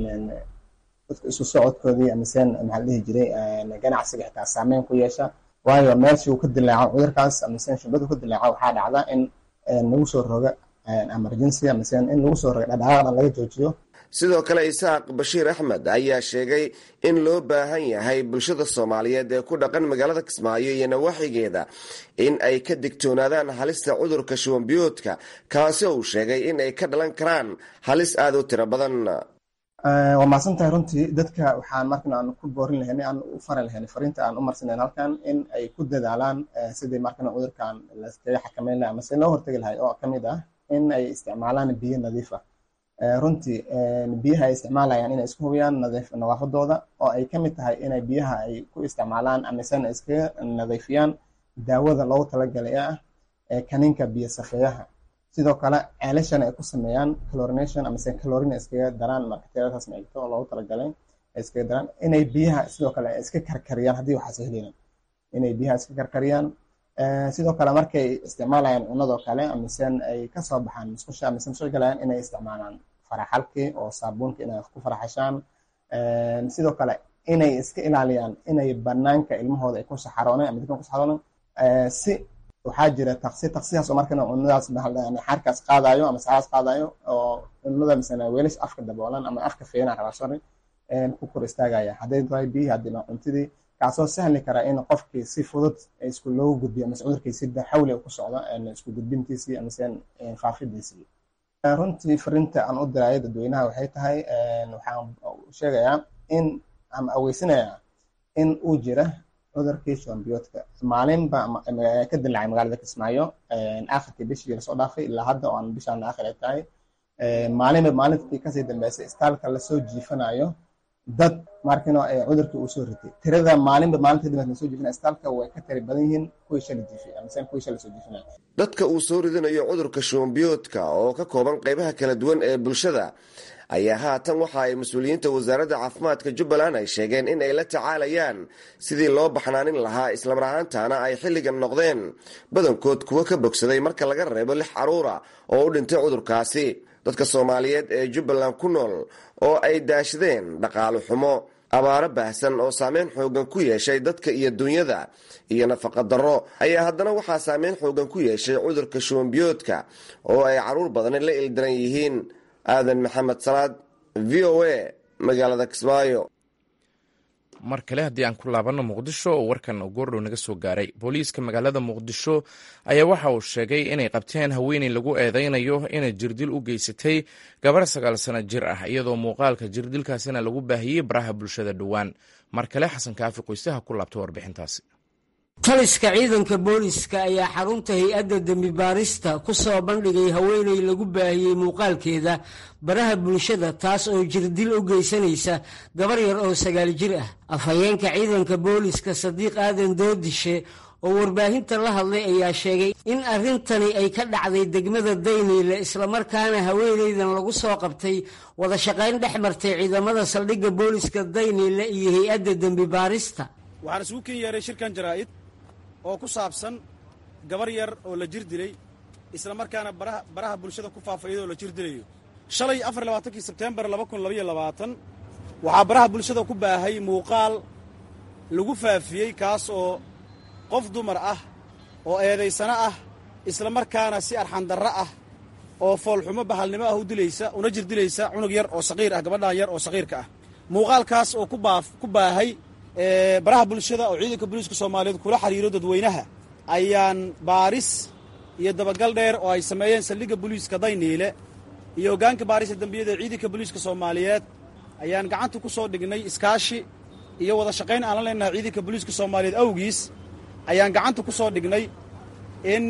isu socodkoodii amaseen maxaa la dhihi jiray ganacsiga xitaa saameyn ku yeesha waayo meeshii uu ka dilaaco cudurkaas amaseen shubadu ka dilaaco waxaa dhacda in lagu soo roga emergency amaseen in lagu soo roga dhadhaaqda laga joojiyo sidoo kale isaaq bashiir axmed ayaa sheegay in loo baahan yahay bulshada soomaaliyeed ee ku dhaqan magaalada kismaayo iyo nawaaxigeeda in ay ka digtoonaadaan halista cudurka shuwanbiyoodka kaasi uu sheegay in ay ka dhalan karaan halis aada u tiro badan waa mahadsan tahay runtii dadka waxaan markan aan ku boorin lahayn aan u fari lahayn fariinta aan u marsanayn halkan in ay ku dadaalaan sidii markan cudurkan laskaga xakameyn lahay amase loo hortegi lahay oo kamid ah in ay isticmaalaan biyo nadiif ah runtii biyaha ay isticmaalayaan inay isku hubiyaan nadaafadooda oo ay kamid tahay inay biyaha ay ku isticmaalaan amasena iskaga nadiifiyaan daawada loogu talagalay ah ee kaniinka biyo safeeyaha sidoo kale ceelashan ay ku sameeyaan clorination amase clorina iskaga daraan marka tiradaas meegto oo loogu talagalay ay iskaga daraan inay biyaha sidoo kale iska karkariyaan haddii waxaas helayaan inay biyaha iska karkariyaan sidoo kale markay isticmaalayaan cunadoo kale amisen ay kasoo baxaan musqusha amase musqusha galayaan inay isticmaalaan faraxalkii oo saabuunka inay ku faraxashaan sidoo kale inay iska ilaaliyaan inay banaanka ilmahooda ay ku saxarooneen ama dadkan ku saxarooneen si waxaa jira taksi taksidaas oo markana cunadaas xaarkaas qaadayo ama saxaas qaadayo oo cunada misana weelish afka daboolan ama afka feena rabaa sorry ku kor istaagaya hadday tahay biyihi haddii cuntidii kaasoo sahli kara in qofkii si fudud isku loogu gudbiyo amase cudurkiisi xawli ku socdo isku gudbintiisii amase faafidiisii runtii fariinta aan u diraayo dadweynaha waxay tahay waxaan sheegayaa in ama aweysinayaa in uu jira cudurkii shuwanbiyoodka maalinba ka dilaacay magaalada kismaayo akhirkii bishii lasoo dhaafay ilaa hadda oo aan bishaan aakhir ay tahay maalinba maalintii kasii dambeysay istaalka lasoo jiifanayo dad markino cudurkii uu soo ritay tirada maalinba maalintii dambeysay lasoo jiifanayo istaalka way ka tiri badan yihiin kuwii shala jiifay mise kuwii shala soo jiifanayo dadka uu soo ridinayo cudurka shubanbiyoodka oo ka kooban qaybaha kala duwan ee bulshada ayaa haatan waxa ay mas-uuliyiinta wasaaradda caafimaadka jubbaland ay sheegeen in ay la tacaalayaan sidii loo baxnaanin lahaa islamar ahaantaana ay xilligan noqdeen badankood kuwo ka bogsaday marka laga reebo lix caruura oo u dhintay cudurkaasi dadka soomaaliyeed ee jubbaland ku nool oo ay daashadeen dhaqaalo xumo abaaro baahsan oo saameyn xoogan ku yeeshay dadka iyo dunyada iyo nafaqa darro ayaa haddana waxaa saameyn xoogan ku yeeshay cudurka shubanbiyoodka oo ay caruur badani la ildaran yihiin aadan maxamed salaad v o a magaalada kismaayo mar kale haddii aan ku laabanno muqdisho oo warkan goordhow naga soo gaaray booliiska magaalada muqdisho ayaa waxa uu sheegay inay qabteen haweeney lagu eedeynayo inay jirdil u geysatay gabar sagaal sano jir ah iyadoo muuqaalka jirdilkaasina lagu baahiyey baraha bulshada dhowaan mar kale xasan kaafi qoysaha ku laabta warbixintaasi taliska ciidanka booliska ayaa xarunta hay-adda dembi baarista ku soo bandhigay haweeney lagu baahiyey muuqaalkeeda baraha bulshada taas oo jirdil u geysanaysa gabar yar oo sagaal jir ah afhayeenka ciidanka booliska sadiiq aadan doodishe oo warbaahinta la hadlay ayaa sheegay in arrintani ay ka dhacday degmada dayniile islamarkaana haweeneydan lagu soo qabtay wada shaqayn dhex martay ciidamada saldhigga booliska dayniile iyo hay-adda dembi baarista waxaan isugu ken yeeray shirkan jaraa'id oo ku saabsan gabar yar oo la jir dilay isla markaana baraha bulshada ku faafa iyadoo la jir dilayo shalay afar labaatankii sebteembar laba kun labaiyo labaatan waxaa baraha bulshada ku baahay muuqaal lagu faafiyey kaas oo qof dumar ah oo eedaysano ah isla markaana si arxandarro ah oo foolxumo bahalnimo ah u dilaysa una jir dilaysa cunug yar oo saqiir ah gabadhan yar oo saqiirka ah muuqaalkaas oo ku baahay baraha bulshada oo ciidanka booliiska soomaaliyeed kula xiriiro dadweynaha ayaan baaris iyo dabagal dheer oo ay sameeyeen saldhigga booliiska dayniile iyo hoggaanka baarista dembiyada ee ciidanka booliiska soomaaliyeed ayaan gacanta ku soo dhignay iskaashi iyo wada shaqayn aan la leenahay ciidanka booliiska soomaaliyeed awgiis ayaan gacanta ku soo dhignay in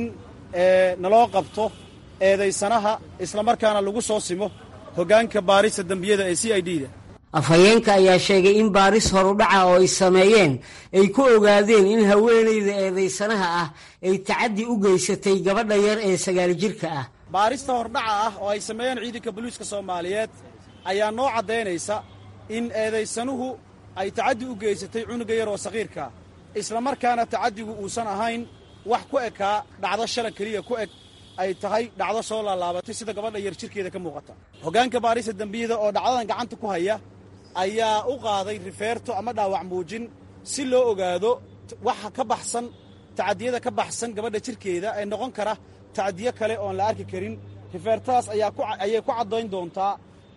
naloo qabto eedaysanaha islamarkaana lagu soo simo hoggaanka baarista dembiyada ee c i d da afhayeenka ayaa sheegay in baaris horudhaca oo ay sameeyeen ay ku ogaadeen in haweenayda eedaysanaha ah ay tacaddi u geysatay gabadha yar ee sagaal jirka ah baarista hordhaca ah oo ay sameeyeen ciidanka booliiska soomaaliyeed ayaa noo caddaynaysa in eedaysanuhu ay tacaddi u geysatay cunuga yar oo saqiirkaa islamarkaana tacaddigu uusan ahayn wax ku ekaa dhacdo shala keliya ku eg ay tahay dhacdo soo laalaabatay sida gabadha yar jirkeeda ka muuqata hoggaanka baarista dembiyada oo dhacdadan gacanta ku haya ayaa u qaaday rifeerto ama dhaawac muujin si loo ogaado waxa ka baxsan tacadiyada ka baxsan gabadha jirkeeda ee noqon kara tacadiyo kale oon la arki karin rifeertadaas ayay ku caddayn doontaa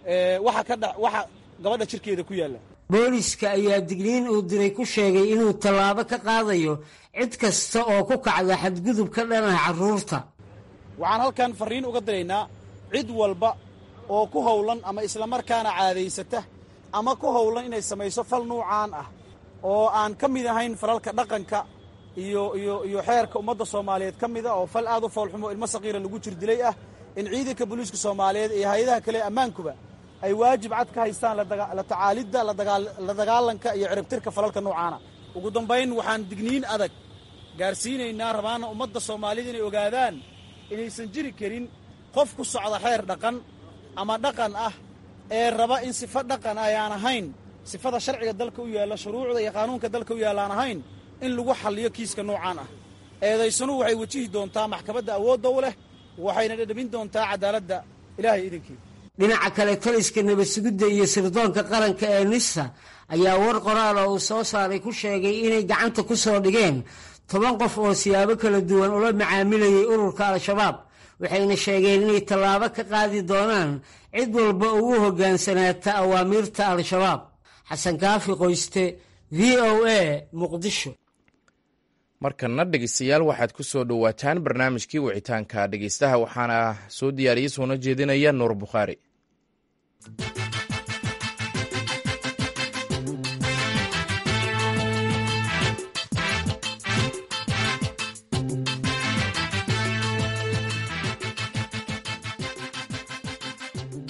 waxa gabadha jirkeeda ku yaalla booliska ayaa digniin uu diray ku sheegay inuu tallaabo ka qaadayo cid kasta oo ku kacda xadgudub ka dhanah carruurta waxaan halkan farriin uga diraynaa cid walba oo ku howlan ama islamarkaana caadaysata ama ku howlan inay samayso fal nuucaan ah oo aan ka mid ahayn falalka dhaqanka iyo iyo iyo xeerka ummadda soomaaliyeed ka mida oo fal aad u foolxumo ilmo saqiira lagu jir dilay ah in ciidanka booliiska soomaaliyeed iyo hay-adaha kale ammaankuba ay waajib cad ka haystaan la tacaalidda la dagaalanka iyo ciribtirka falalka nuucaana ugu dambayn waxaan digniin adag gaarsiinaynaa rabaana ummadda soomaaliyed inay ogaadaan inaysan jiri karin qof ku socda xeer dhaqan ama dhaqan ah ee raba in sifo dhaqan ayaan ahayn sifada sharciga dalka u yaalla shuruucda iyo qaanuunka dalka u yaalla aan ahayn in lagu xalliyo kiiska noocaan ah eedaysanuhu waxay wajihi doontaa maxkamadda awoodda u leh waxayna dhedhamin doontaa cadaaladda ilaahay idinkii dhinaca kale taliska nabadsugidda iyo sirdoonka qaranka ee nisa ayaa war qoraal oo uu soo saaray ku sheegay inay gacanta ku soo dhigeen toban qof oo siyaabo kala duwan ula macaamilayay ururka al-shabaab waxayna sheegeen inay tallaabo ka qaadi doonaan cid walba ugu hoggaansanaata awaamiirta al-shabaab xasan kaafi qoyste v o a muqdisho markana dhegeystayaal waxaad ku soo dhowaataan barnaamijkii wicitaanka dhegeystaha waxaana soo diyaariyey soona jeedinaya nuur bukhaari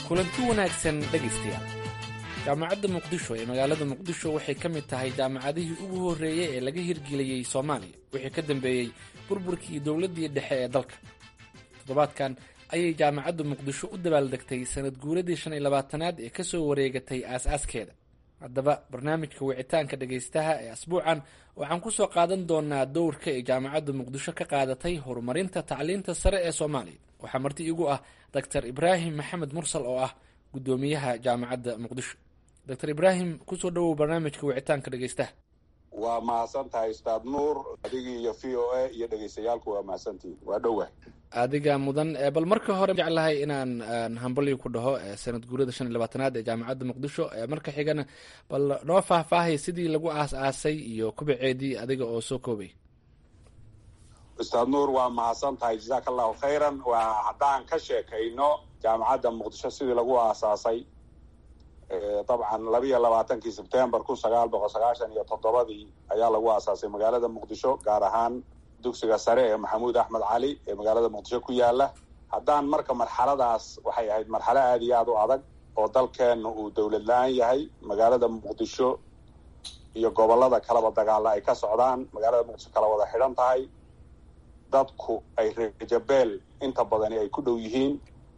kulanti wanaagsan dhegaystayaal jaamacadda muqdisho ee magaalada muqdisho waxay ka mid tahay jaamacadihii ugu horreeyey ee laga hirgeliyey soomaaliya wixii ka dambeeyey burburkii dowladdii dhexe ee dalka toddobaadkan ayay jaamacadda muqdisho u dabaaldegtay sanad guuradii shan iyo labaatanaad ee kasoo wareegatay aas-aaskeeda haddaba barnaamijka wicitaanka dhegaystaha ee asbuucan waxaan ku soo qaadan doonaa dowrka ay jaamacadda muqdisho ka qaadatay horumarinta tacliinta sare ee soomaaliya waxaa marti igu ah doctor ibraahim maxamed mursal oo ah guddoomiyaha jaamacadda muqdisho doctor ibraahim kusoo dhawow barnaamijka wicitaanka dhegaystaha waa mahadsan tahay ustaad nuur adigii iyo v o a iyo dhegaystayaalku waa mahadsantihin waa dhowa adiga mudan bal marka hore jeclahay inaan hambalyo ku dhaho sanad guurada shan iyo labaatanaad ee jaamacadda muqdisho marka xigana bal noo faahfaahay sidii lagu aas-aasay iyo kubaceedii adiga oo soo koobay ustaad nuur waa mahadsan tahay jazaaka allahu khayran waa haddaan ka sheekayno jaamacadda muqdisho sidii lagu aasaasay dabcan labiiyo labaatankii sebtembar kun sagaal boqol sagaashan iyo toddobadii ayaa lagu aasaasay magaalada muqdisho gaar ahaan dugsiga sare ee maxamuud axmed cali ee magaalada muqdisho ku yaala haddaan marka marxaladaas waxay ahayd marxalo aada iyo aada u adag oo dalkeenna uu dowlad la-aan yahay magaalada muqdisho iyo gobollada kalaba dagaalla ay ka socdaan magaalada muqdisho kala wada xidhan tahay dadku ay reejabeel inta badani ay ku dhow yihiin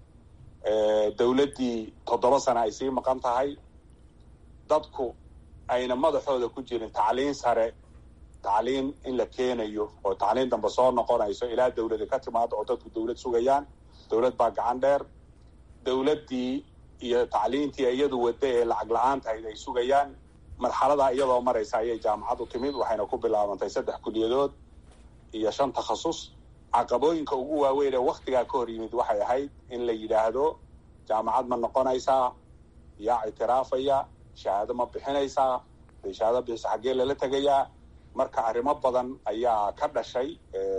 dowladdii toddoba sana ay sii maqan tahay dadku ayna madaxooda ku jirin tacliin sare tacliin in la keenayo oo tacliin dambe soo noqonayso ilaa dowladi ka timaado oo dadku dowlad sugayaan dowlad baa gacan dheer dowladdii iyo tacliintii iyadu wadda ee lacag la-aan tahayd ay sugayaan marxaladaa iyadoo maraysa ayay jaamacad u timid waxayna ku bilaabantay saddex kuliyadood iyo shan takhasus caqabooyinka ugu waaweyn ee waktigaa ka hor yimid waxay ahayd in la yidhaahdo jaamacad ma noqonaysaa yaa ictiraafaya shahaado ma bixinaysaa day shahaado bixisa xaggee lala tegayaa marka arrimo badan ayaa ka dhashay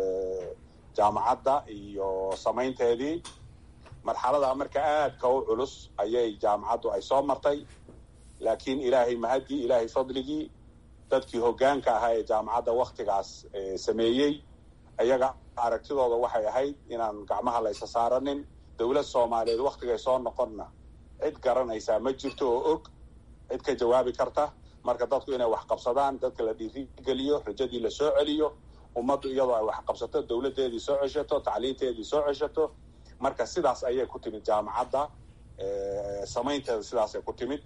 jaamacadda iyo samaynteedii marxaladaa marka aadka u culus ayay jaamacaddu ay soo martay laakiin ilaahay mahadii ilaahay fadligii dadkii hoggaanka ahaa ee jaamacadda waktigaas sameeyey ayaga aragtidooda waxay ahayd inaan gacmaha laysa saaranin dowlad soomaaliyeed waktigay soo noqonna cid garanaysaa ma jirto oo og cid ka jawaabi karta marka dadku inay wax qabsadaan dadka la dhiirigeliyo rajadii la soo celiyo ummaddu iyadoo ay wax qabsato dowladdeedii soo ceshato tacliinteedii soo ceshato marka sidaas ayay ku timid jaamacadda samaynteeda sidaasay ku timid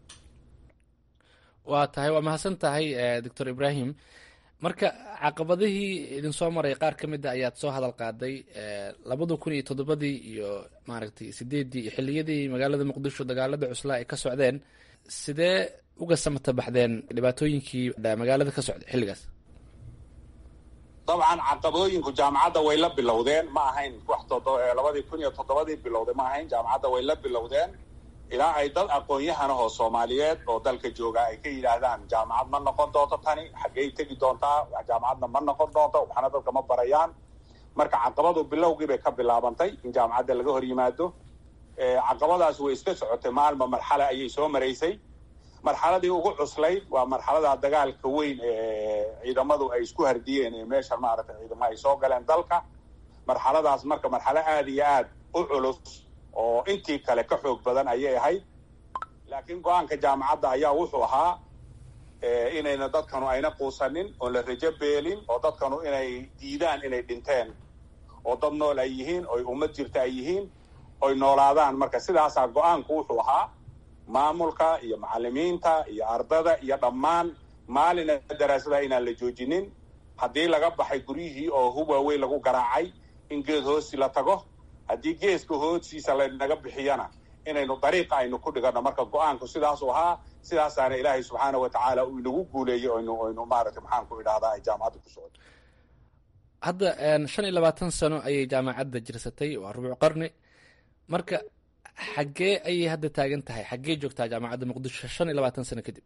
waa tahay waa mahadsan tahay doctor ibrahim marka caqabadihii idin soo maray qaar ka mid a ayaad soo hadal qaaday labada kun iyo toddobadii iyo maaragtay sideeddii iyo xilliyadii magaalada muqdisho dagaalada cuslaa ay ka socdeen sidee uga samata baxdeen dhibaatooyinkii magaalada ka socday xilligaas dabcan caqabooyinku jaamacadda way la bilowdeen ma ahayn wax labadii kun iyo toddobadii bilowday ma ahayn jaamacadda way la bilowdeen ilaa ay dad aqoon-yahanahoo soomaaliyeed oo dalka jooga ay ka yidhaahdaan jaamacad ma noqon doonto tani xaggey tegi doontaa jaamacadna ma noqon doonto waxna dadka ma barayaan marka caqabadu bilowgii bay ka bilaabantay in jaamacadda laga hor yimaado caqabadaas way iska socotay maalma marxale ayay soo maraysay marxaladii ugu cuslayd waa marxalada dagaalka weyn ee ciidamadu ay isku hardiyeen ee meesha maaragtay ciidamo ay soo galeen dalka marxaladaas marka marxalo aada iyo aad u culus oo intii kale ka xoog badan ayay ahayd laakiin go-aanka jaamacadda ayaa wuxuu ahaa inayna dadkanu ayna quusanin oon la rajo beelin oo dadkanu inay diidaan inay dhinteen oo dad nool ay yihiin oy ummad jirta ay yihiin oy noolaadaan marka sidaasaa go-aanku wuxuu ahaa maamulka iyo macalimiinta iyo ardada iyo dhammaan maalina daraasadaha inaan la joojinin haddii laga baxay guryihii oo hub waaweyn lagu garaacay in geed hoosi la tago haddii geeska hoodsiisa laynaga bixiyana inaynu dariiqa aynu ku dhigano marka go-aanku sidaasuu ahaa sidaasaana ilaahay subxaana wa tacaala uu inagu guuleeyey oynu oynu maaragtay maxaan ku idhahdaa ay jaamacadda ku socdo hadda shan iyo labaatan sano ayay jaamacadda jirsatay waa rubuc qarni marka xaggee ayay hadda taagan tahay xaggee joogtaa jaamacadda muqdisho shan iyo labaatan sano kadib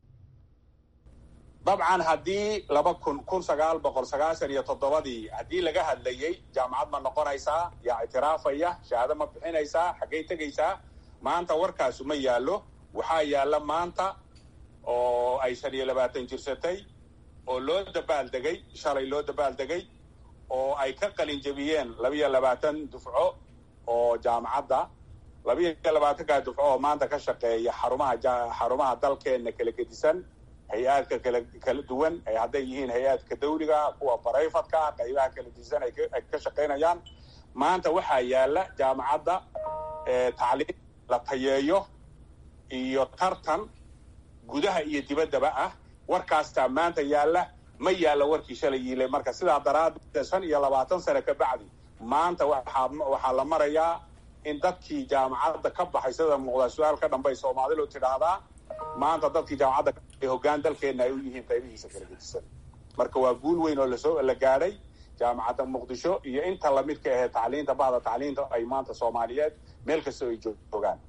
dabcan haddii laba kun kun sagaal boqol sagaashan iyo toddobadii haddii laga hadlayey jaamacad ma noqonaysaa yaa ictiraafaya shahaado ma bixinaysaa xaggey tegaysaa maanta warkaasu ma yaallo waxaa yaalla maanta oo ay shan iyo labaatan jirsatay oo loo dabaaldegay shalay loo dabaaldegay oo ay ka qalin jebiyeen labiyo labaatan dufco oo jaamacadda labiyo labaatanka dufco oo maanta ka shaqeeya xarumaha xarumaha dalkeena kala gedisan hay-aadka kala kala duwan hadday yihiin hay-aadka dawliga kuwa barayfadka qaybaha kala gedisan ay ka shaqaynayaan maanta waxaa yaala jaamacadda tacliim la tayeeyo iyo tartan gudaha iyo dibaddaba ah warkaastaa maanta yaalla ma yaalla warkii shalay yiile marka sidaa daraaddeed shan iyo labaatan sane ka bacdi maanta waxaa waxaa la marayaa in dadkii jaamacadda ka baxay sida muuqdaa su-aal ka dhambay soomaalilu tidhaahdaa maanta dadkii jaamacadda hoggaan dalkeenna ay u yihiin qaybihiisa kala gedisan marka waa guul weyn oo lasoo la gaadhay jaamacadda muqdisho iyo inta lamidka ahee tacliinta bahda tacliinta ay maanta soomaaliyeed meel kastoo ay joogaan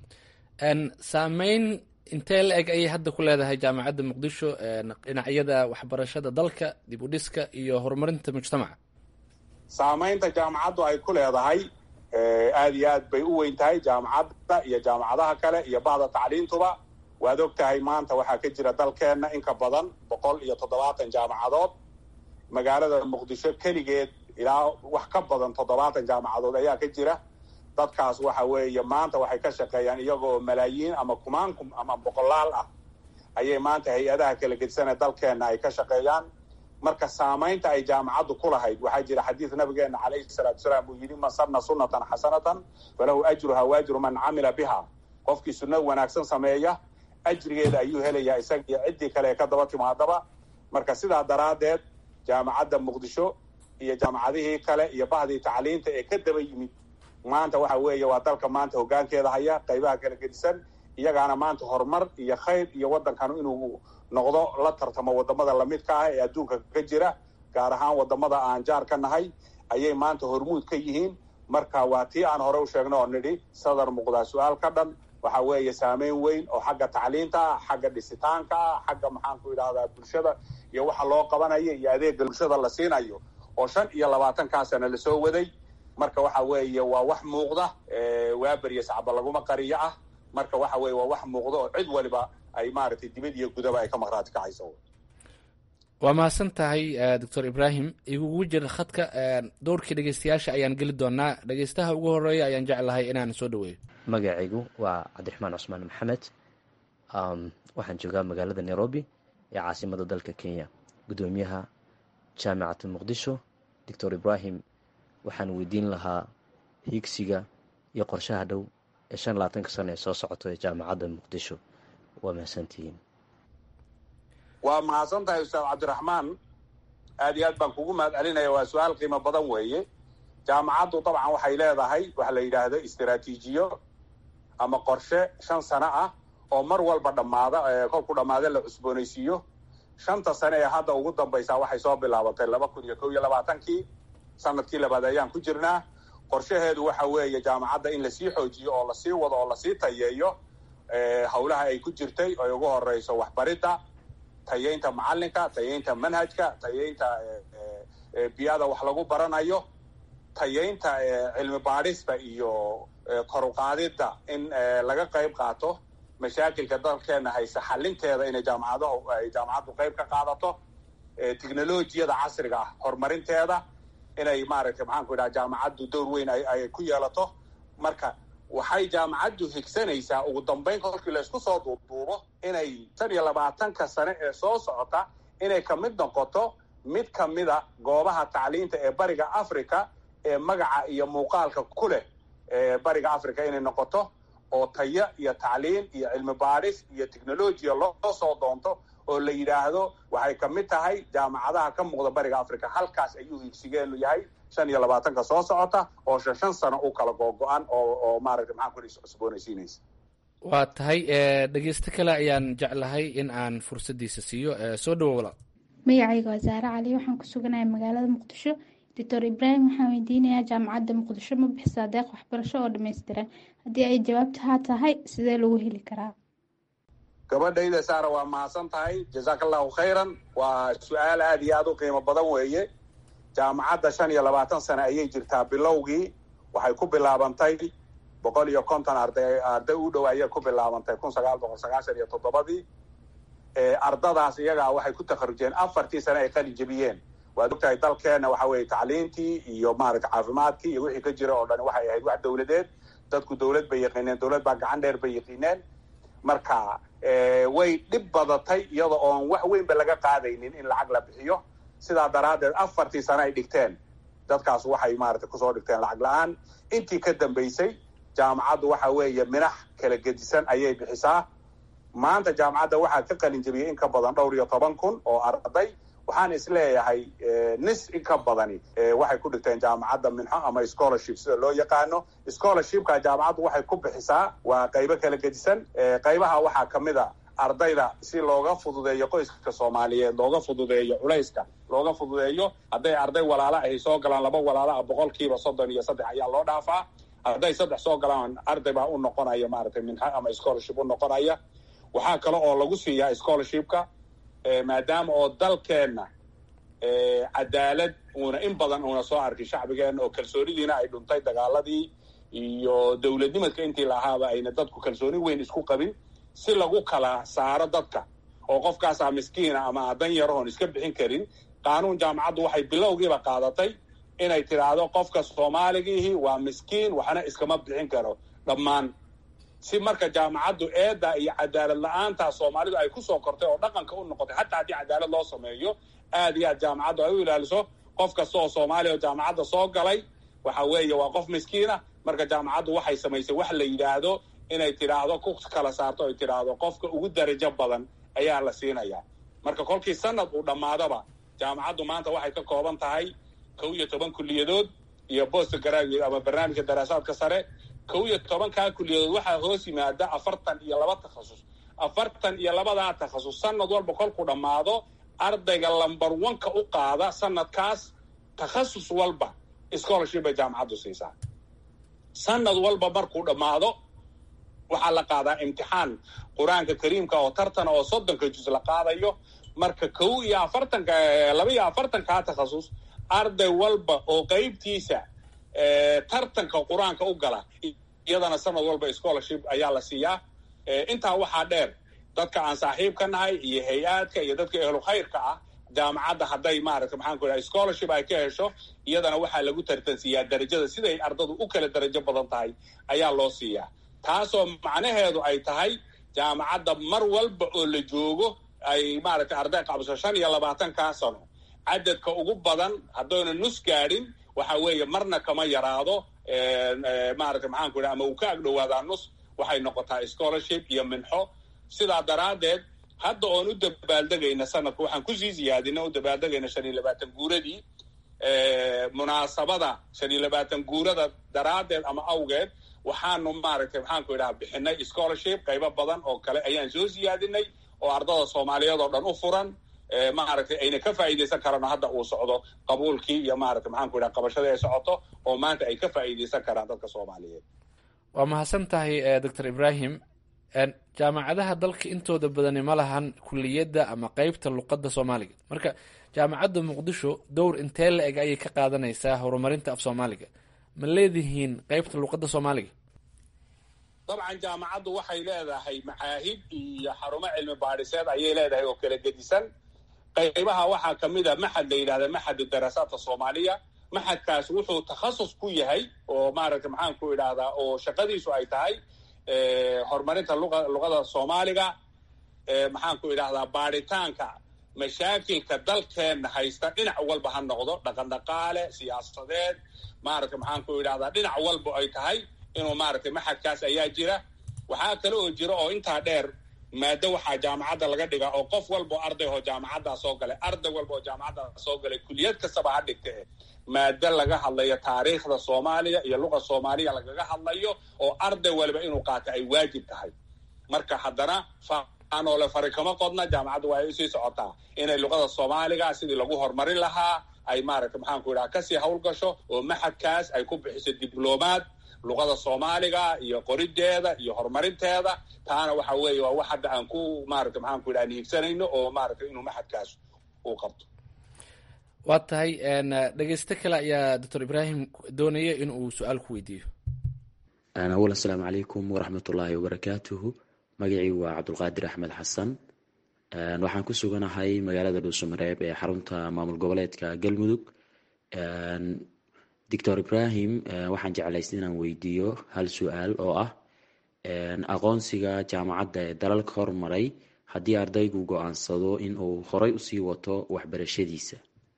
saameyn intee la eg ayay hadda ku leedahay jaamacadda muqdisho dhinacyada waxbarashada dalka dib u dhiska iyo horumarinta mujtamaca saamaynta jaamacaddu ay ku leedahay aada iyo aad bay u weyn tahay jaamacadda iyo jaamacadaha kale iyo bahda tacliintuba waad og tahay maanta waxaa ka jira dalkeenna in ka badan boqol iyo toddobaatan jaamacadood magaalada muqdisho keligeed ilaa wax ka badan toddobaatan jaamacadood ayaa ka jira dadkaas waxa weeye maanta waxay ka shaqeeyaan iyagoo malaayiin ama kumaankum ama boqolaal ah ayay maanta hay-adaha kala gedisana dalkeenna ay ka shaqeeyaan marka saamaynta ay jaamacaddu ku lahayd waxaa jira xadiid nabigeena calayhi salaatu salaam uu yidhi man sanna sunnatan xasanatan falahu ajruha waajru man camila biha qofkii sunna wanaagsan sameeya ajrigeeda ayuu helayaa isaga iyo ciddii kale ee ka daba timaadaba marka sidaa daraaddeed jaamacadda muqdisho iyo jaamacadihii kale iyo bahdii tacliinta ee ka daba yimid maanta waxa weeye waa dalka maanta hoggaankeeda haya qaybaha kala gedisan iyagaana maanta horumar iyo khayr iyo waddankanu inuu noqdo la tartamo waddamada lamidka ah ee adduunka ka jira gaar ahaan waddamada aan jaar ka nahay ayay maanta hormuud ka yihiin marka waa tii aan hore u sheegno oo nidhi sadar muuqdaa su-aal ka dhan waxa weeye saameyn weyn oo xagga tacliinta ah xagga dhisitaanka ah xagga maxaanku idhahdaa bulshada iyo waxa loo qabanayo iyo adeega bulshada la siinayo oo shan iyo labaatankaa sana lasoo waday marka waxa weeye waa wax muuqda waaberya sacba laguma qariyo ah marka waxa weye waa wax muuqda oo cid waliba ay maaragtay dibad iyo gudaba ay ka maqraati kacayso waa mahadsan tahay doctor ibrahim igugu jira khadka dowrkii dhegeystayaasha ayaan geli doonaa dhegeystaha ugu horeeya ayaan jeclahay inaan soo dhaweeyo magacaygu waa cabdiraxmaan cusmaan maxamed waxaan joogaa magaalada nairobi ee caasimada dalka kenya guddoomiyaha jaamicata muqdisho doctor ibrahim waxaan weydiin lahaa hiigsiga iyo qorshaha dhow ee shan labaatanka sano ee soo socoto ee jaamacadda muqdisho waa mahadsantihiin waa mahadsan tahay ustaad cabdiraxmaan aad iyo aad baan kugu mahad celinaya waa su-aal qiimo badan weeye jaamacaddu dabcan waxay leedahay waxa la yidhaahdo istaraatiijiyo ama qorshe shan sano ah oo mar walba dhammaada kolku dhammaada la cusboonaysiiyo shanta sane ee hadda ugu dambaysaa waxay soo bilaabatay laba kun iyo kow iyo labaatankii sanadkii labaad ayaan ku jirnaa qorshaheedu waxa weeye jaamacadda in lasii xoojiyo oo lasii wado oo lasii tayeeyo howlaha ay ku jirtay oy ugu horeyso waxbaridda tayeynta macalinka tayeynta manhajka tayeynta biyada wax lagu baranayo tayeynta cilmi baadhista iyo koruqaadidda in laga qayb qaato mashaakilka dalkeena hayse xalinteeda inay jaamacadahu ay jaamacaddu qayb ka qaadato technolojiyada casriga ah horumarinteeda inay maaragtay maxaanku idhaha jaamacaddu dowr weyn ay ku yeelato marka waxay jaamacaddu higsanaysaa ugu dambeyn kolkii laysku soo duubduubo inay shan iyo labaatanka sane ee soo socota inay ka mid noqoto mid ka mida goobaha tacliinta ee bariga africa ee magaca iyo muuqaalka ku leh ee bariga africa inay noqoto oo tayo iyo tacliin iyo cilmi baadhis iyo technolojiya loo soo doonto oo la yidhaahdo waxay ka mid tahay jaamacadaha ka muuqda bariga africa halkaas ayuu higsigeenu yahay shan iyo labaatanka soo socota oo shan shan sano u kala googo-an oo oo maaragtay maxaan ku cusboonaysiinaysa waa tahay dhegeysto kale ayaan jeclahay in aan fursaddiisa siiyo soo dhawo walaal magacayga waa saare cali waxaan ku suganahay magaalada muqdisho doctor ibraahim waxaan weydiinayaa jaamacadda muqdisho ma bixisaa deeq waxbarasho oo dhammaystiran haddii ay jawaabta haa tahay sidee lagu heli karaa gabadhayda saara waa mahadsan tahay jazaaka allahu khayran waa su-aal aada iyo aada u qiimo badan weeye jaamacadda shan iyo labaatan sane ayay jirtaa bilowgii waxay ku bilaabantay boqol iyo konton arday arday u dhow ayay ku bilaabantay kun sagaal boqol sagaashan iyo toddobadii ardadaas iyagaa waxay ku takharujeen afartii sane ay qalin jebiyeen waad ogtahay dalkeena waxa weeye tacliintii iyo maaragta caafimaadkii iyo wixii ka jira oo dhan waxay ahayd wax dowladeed dadku dowlad bay yaqiineen dowlad baa gacan dheer bay yaqiineen marka way dhib badatay iyada oon wax weynba laga qaadaynin in lacag la bixiyo sidaa daraaddeed afartii sano ay dhigteen dadkaas waxay maaragtay kusoo dhigteen lacag la-aan intii ka dambaysay jaamacaddu waxa weeye minax kala gedisan ayay bixisaa maanta jaamacadda waxaa ka qalin jebiyey in ka badan dhowr iyo toban kun oo arday waxaan isleeyahay nis in ka badani waxay ku dhigteen jaamacadda minxo ama scholarship sida loo yaqaano scholarshipka jaamacaddu waxay ku bixisaa waa qaybo kala gedisan qaybaha waxaa ka mid a ardayda si looga fududeeyo qoyska soomaaliyeed looga fududeeyo culayska looga fududeeyo hadday arday walaalo ahy soo galaan laba walaalo ah boqolkiiba soddon iyo saddex ayaa loo dhaafaa hadday saddex soo galaan arday baa u noqonaya maaragtay minxo ama scholarship u noqonaya waxaa kale oo lagu siiyaa scholarshipka maadaama oo dalkeenna cadaalad uuna in badan uuna soo arkin shacbigeenna oo kalsoonidiina ay dhuntay dagaaladii iyo dowladnimadka intii lahaaba ayna dadku kalsooni weyn isku qabin si lagu kala saaro dadka oo qofkaasaa miskiina ama adan yarahoon iska bixin karin qaanuun jaamacaddu waxay bilowgiiba qaadatay inay tidhaahdo qofka soomaaligiihi waa miskiin waxna iskama bixin karo dhammaan si marka jaamacaddu eedda iyo cadaalad la-aantaa soomaalidu ay kusoo kortay oo dhaqanka u noqotay hataa haddii cadaalad loo sameeyo aad iyo aad jaamacaddu ay u ilaaliso qof kasta oo soomaaliya oo jaamacadda soo galay waxa weeye waa qof miskiina marka jaamacaddu waxay samaysay wax la yidhaahdo inay tidhaahdo ku kala saarto ay tidhaahdo qofka ugu darajo badan ayaa la siinayaa marka kolkii sanad uu dhammaadaba jaamacaddu maanta waxay ka kooban tahay kow iyo toban kulliyadood iyo bost graduate ama barnaamijka daraasaadka sare kow iyo tobankaa kulliyadood waxaa hoos yimaada afartan iyo laba takhasus afartan iyo labadaa takhasus sanad walba kolkuu dhammaado ardayga lamber oneka u qaada sanadkaas takhasus walba scholarship bay jaamacaddu siisaa sanad walba markuu dhammaado waxaa la qaadaa imtixaan qur-aanka kariimka oo tartana oo soddonka jus la qaadayo marka kow iyo afartanka laba iyo afartankaa takhasus arday walba oo qeybtiisa tartanka qur-aanka u gala iyadana sanad walba scholarship ayaa la siiyaa intaa waxaa dheer dadka aan saaxiib ka nahay iyo hay-aadka iyo dadka ehlu khayrka ah jaamacadda hadday maaragta maxaan ku idhaha scholarship ay ka hesho iyadana waxaa lagu tartansiiyaa darajada siday ardadu u kala darajo badan tahay ayaa loo siiyaa taasoo macnaheedu ay tahay jaamacadda mar walba oo la joogo ay maaragtay arday qabso shan iyo labaatankaa sano cadadka ugu badan haddayna nus gaadhin waxa weeye marna kama yaraado maaragta maxaan ku idhaha ama uu ka agdhowaadaa nus waxay noqotaa scholarship iyo minxo sidaa daraaddeed hadda oon u dabaaldegayna sanadka waxaan kusii siyaadina u dabaaldegayna shan iyo labaatan guuradii munaasabada shan iyo labaatan guurada daraaddeed ama awgeed waxaanu maaragtay maxaan ku idhaha bixinay scholarship qaybo badan oo kale ayaan soo siyaadinay oo ardada soomaaliyeed oo dhan u furan maaragtay ayna ka faa'iidaysan karaan hadda uu socdo qabuulkii iyo maaragtay maxaan ku idhaha qabashadii ay socoto oo maanta ay ka faa'iidaysan karaan dadka soomaaliyeed waa mahadsan tahay doctor ibrahim jaamacadaha dalka intooda badani ma lahan kuliyadda ama qeybta luqadda soomaaliga marka jaamacadda muqdisho dowr intee la eg ayay ka qaadanaysaa horumarinta af soomaaliga ma leedihiin qeybta luqadda soomaaliga dabcan jaamacaddu waxay leedahay macaahid iyo xarumo cilmi baadhiseed ayay leedahay oo kala gedisan qaybaha waxaa ka mid a maxad la yidhahda maxadu daraasaadka soomaaliya maxadkaas wuxuu takhasus ku yahay oo maaragtay maxaan ku idhahdaa oo shaqadiisu ay tahay horumarinta luqa luqada soomaaliga maxaan ku idhahdaa baadhitaanka mashaakilka dalkeenna haysta dhinac walba ha noqdo dhaqan dhaqaale siyaasadeed maaragtay maxaan ku idhahdaa dhinac walba ay tahay inuu maaragtay maxadkaas ayaa jira waxaa kale oo jira oo intaa dheer maado waxaa jaamacadda laga dhigaa oo qof walba oo arday oo jaamacaddaa soo galay arday walba oo jaamacaddaa soo galay kuliyad kastaba ha dhigta e maado laga hadlayo taariikhda soomaaliya iyo luqa soomaaliya lagaga hadlayo oo arday waliba inuu qaato ay waajib tahay marka haddana faanoole fari kama qodna jaamacaddu waa ay usii socotaa inay luqada soomaaliga sidii lagu horumarin lahaa ay maaragtay maxaan ku idhaha kasii hawlgasho oo maxadkaas ay ku bixiso diblomaad luqada soomaaliga iyo qorideeda iyo horumarinteeda taana waxa weeye waa wax hadda aan ku maaragta maxaan ku idhaha niigsanayno oo maaragtay inuu maxadkaas uu qabto waa tahay dhegeysto kale ayaa doctor ibrahim doonaya in uu su-aal ku weydiiyo awal asalaamu calaykum waraxmat ullaahi wabarakaatuhu magacii waa cabdulqaadir axmed xasan waxaan ku suganahay magaalada dhuusamareeb ee xarunta maamul goboleedka galmudug doctor ibrahim waxaan jeclaystay inaan weydiiyo hal su-aal oo ah aqoonsiga jaamacadda ee dalalka hormaray haddii ardaygu go-aansado in uu horay usii wato waxbarashadiisa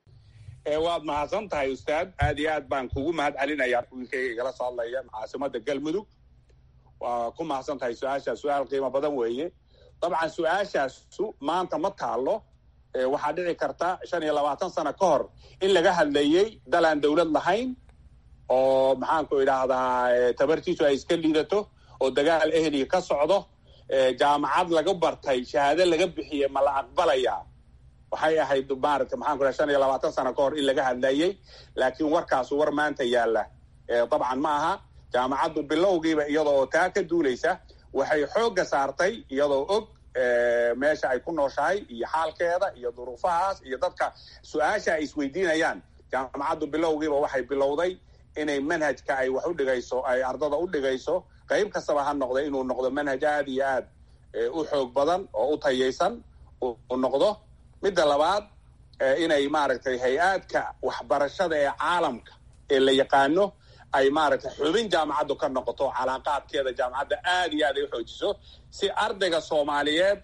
waad mahadsan tahay ustaad aad iyo aad baan kugu mahad celinayaa wiilkayga igala soo hadlaya caasimada galmudug waa ku mahadsan tahay su-aashaas su-aal qiimo badan weeye dabcan su-aashaasu maanta ma taalo waxaa dhici karta shan iyo labaatan sano ka hor in laga hadlayey dal aan dowlad lahayn oo maxaanku idhaahdaa tabartiisu ay iska liidato oo dagaal ehliga ka socdo jaamacad laga bartay shahaado laga bixiyey ma la aqbalayaa waxay ahayd maarata maxaan ku dhaha shan iyo labaatan sano ka hor in laga hadlayey laakiin warkaasu war maanta yaalla dabcan ma aha jaamacaddu bilowgiiba iyadoo taa ka duulaysa waxay xoogga saartay iyadoo og meesha ay ku nooshahay iyo xaalkeeda iyo duruufahaas iyo dadka su-aasha ay isweydiinayaan jaamacaddu bilowgiiba waxay bilowday inay manhajka ay wax u dhigayso ay ardada u dhigayso qayb kastaba ha noqday inuu noqdo manhaj aad iyo aad u xoog badan oo u tayaysan u noqdo midda labaad inay maaragtay hay-aadka waxbarashada ee caalamka ee la yaqaano ay maaragtay xubin jaamacaddu ka noqoto calaaqaadkeeda jaamacadda aad iyo aad ay u xoojiso si ardayga soomaaliyeed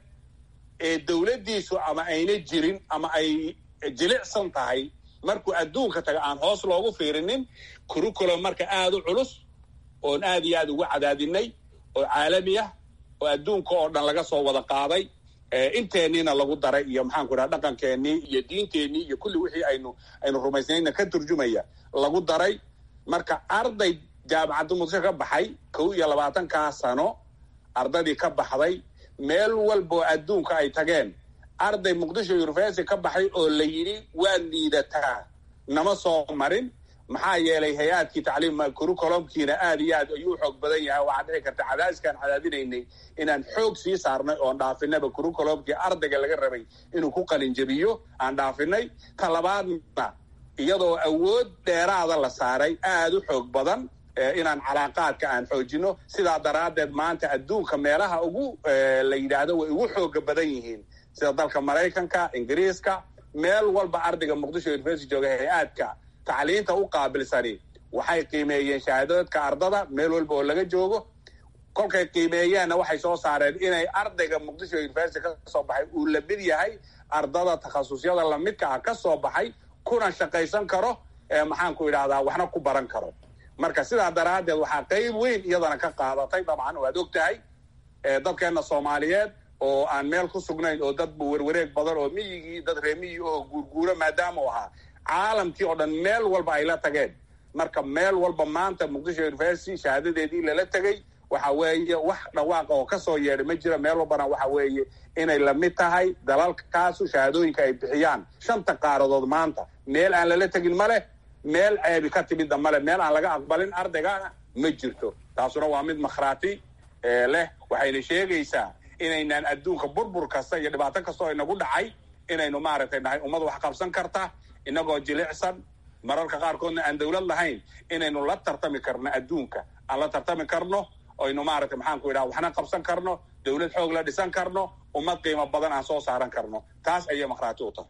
ee dowladdiisu ama ayna jirin ama ay jilicsan tahay markuu adduunka taga aan hoos loogu fiirinin curriculum marka aada u culus oon aad iyo aad ugu cadaadinay oo caalami ah oo adduunka oo dhan laga soo wada qaaday inteenniina lagu daray iyo maxaanku idhaha dhaqankeennii iyo diinteennii iyo kulli wixii aynu aynu rumaysnayna ka turjumaya lagu daray marka arday jaamacadda muqdisho ka baxay kow iyo labaatankaa sano ardadii ka baxday meel walboo adduunka ay tageen arday muqdisho university ka baxay oo la yidhi waad liidataa nama soo marin maxaa yeelay hay-aadkii tacliim curriculumkiina aad iyo aad ayuu xoog badan yahay waxaa dhici karta cadaadiskaan cadaadinaynay inaan xoog sii saarnay oon dhaafinaba curriculumkii ardayga laga rabay inuu ku qalinjabiyo aan dhaafinay ta labaadna iyadoo awood dheeraada la saaray aada u xoog badan inaan calaaqaadka aan xoojino sidaa daraaddeed maanta adduunka meelaha ugu la yidhaahdo way ugu xooga badan yihiin sida dalka maraykanka ingiriiska meel walba ardayga muqdisho university jooga hay-aadka tacliinta u qaabilsani waxay qiimeeyeen shahaadadka ardada meel walba oo laga joogo kolkay qiimeeyeenna waxay soo saareen inay ardayga muqdisho university ka soo baxay uu la mid yahay ardada takhasusyada lamidka ah ka soo baxay kuna shaqaysan karo maxaanku idhahdaa waxna ku baran karo marka sidaa daraaddeed waxaa qayb weyn iyadana ka qaadatay dabcan waad og tahay dadkeenna soomaaliyeed oo aan meel ku sugnayn oo dad werwareeg badan oo miyigii dad reemiyii oo guurguuro maadaama u ahaa caalamkii oo dhan meel walba ay la tageen marka meel walba maanta muqdisho university shahaadadeedii lala tegey waxa weeye wax dhawaaqa oo kasoo yeedhay ma jira meel walbana waxa weeye inay lamid tahay dalalkaasu shahaadooyinka ay bixiyaan shanta qaaradood maanta meel aan lala tegin ma leh meel ceebi ka timidna male meel aan laga aqbalin ardaygana ma jirto taasuna waa mid makhraati leh waxayna sheegaysaa inaynaan adduunka burbur kasta iyo dhibaato kasta oo inagu dhacay inaynu maaragtay nahay ummad wax qabsan karta inagoo jilicsan mararka qaarkoodna aan dowlad lahayn inaynu la tartami karno adduunka aan la tartami karno oynu maaragtay maxaanku idhaha waxna qabsan karno dowlad xoog la dhisan karno ummad qiimo badan aan soo saaran karno taas ayay makhraati u tahay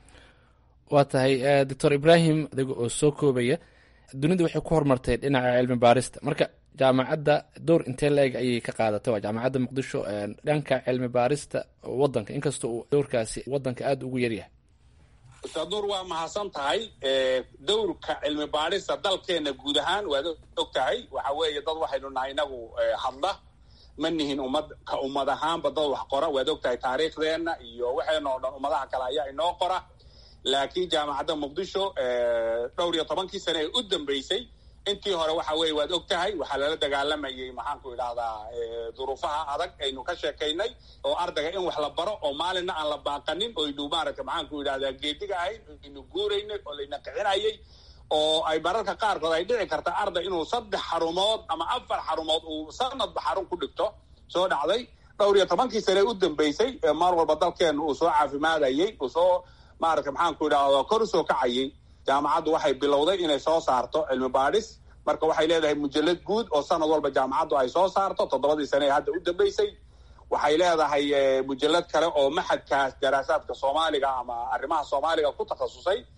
waa tahay doctor ibrahim adiga oo soo koobaya dunidu waxay ku horumartay dhinaca cilmi baarista marka jaamacadda door intee la-eg ayay ka qaadatay waa jaamacadda muqdisho dhanka cilmi baarista wadanka inkastoo uu doorkaasi wadanka aada ugu yaryahay ustaad nuur waa mahadsan tahay dowrka cilmi baarista dalkeena guud ahaan waad og tahay waxa weeye dad waxaynu nahay inagu hadla ma nihin ummad ka ummad ahaanba dad wax qora waad og tahay taariikhdeenna iyo waxeena oo dhan ummadaha kale ayaa inoo qora laakiin jaamacadda muqdisho dhowr iyo tobankii sane ee u dambeysay intii hore waxa weeye waad og tahay waxaa lala dagaalamayay maxaanku idhahdaa duruufaha adag aynu ka sheekaynay oo ardayga in wax la baro oo maalinna aan la baaqanin oynu maaragtay maxaanku idhahdaa geediga ahayn aynu guuraynay oo layna kicinayay oo ay mararka qaarkood ay dhici karta arday inuu saddex xarumood ama afar xarumood uu sanadba xarun ku dhigto soo dhacday dhowr iyo tobankii sane u dambeysay maar walba dalkeena uu soo caafimaadayay uu soo maaragtay maxaanku idhahdaa kor usoo kacayay jaamacaddu waxay bilowday inay soo saarto cilmi baadhis marka waxay leedahay mujalad guud oo sanad walba jaamacaddu ay soo saarto toddobadii sane ee hadda u dambeysay waxay leedahay mujalad kale oo maxadkaas daraasaadka soomaaliga ama arrimaha soomaaliga ku takhasusay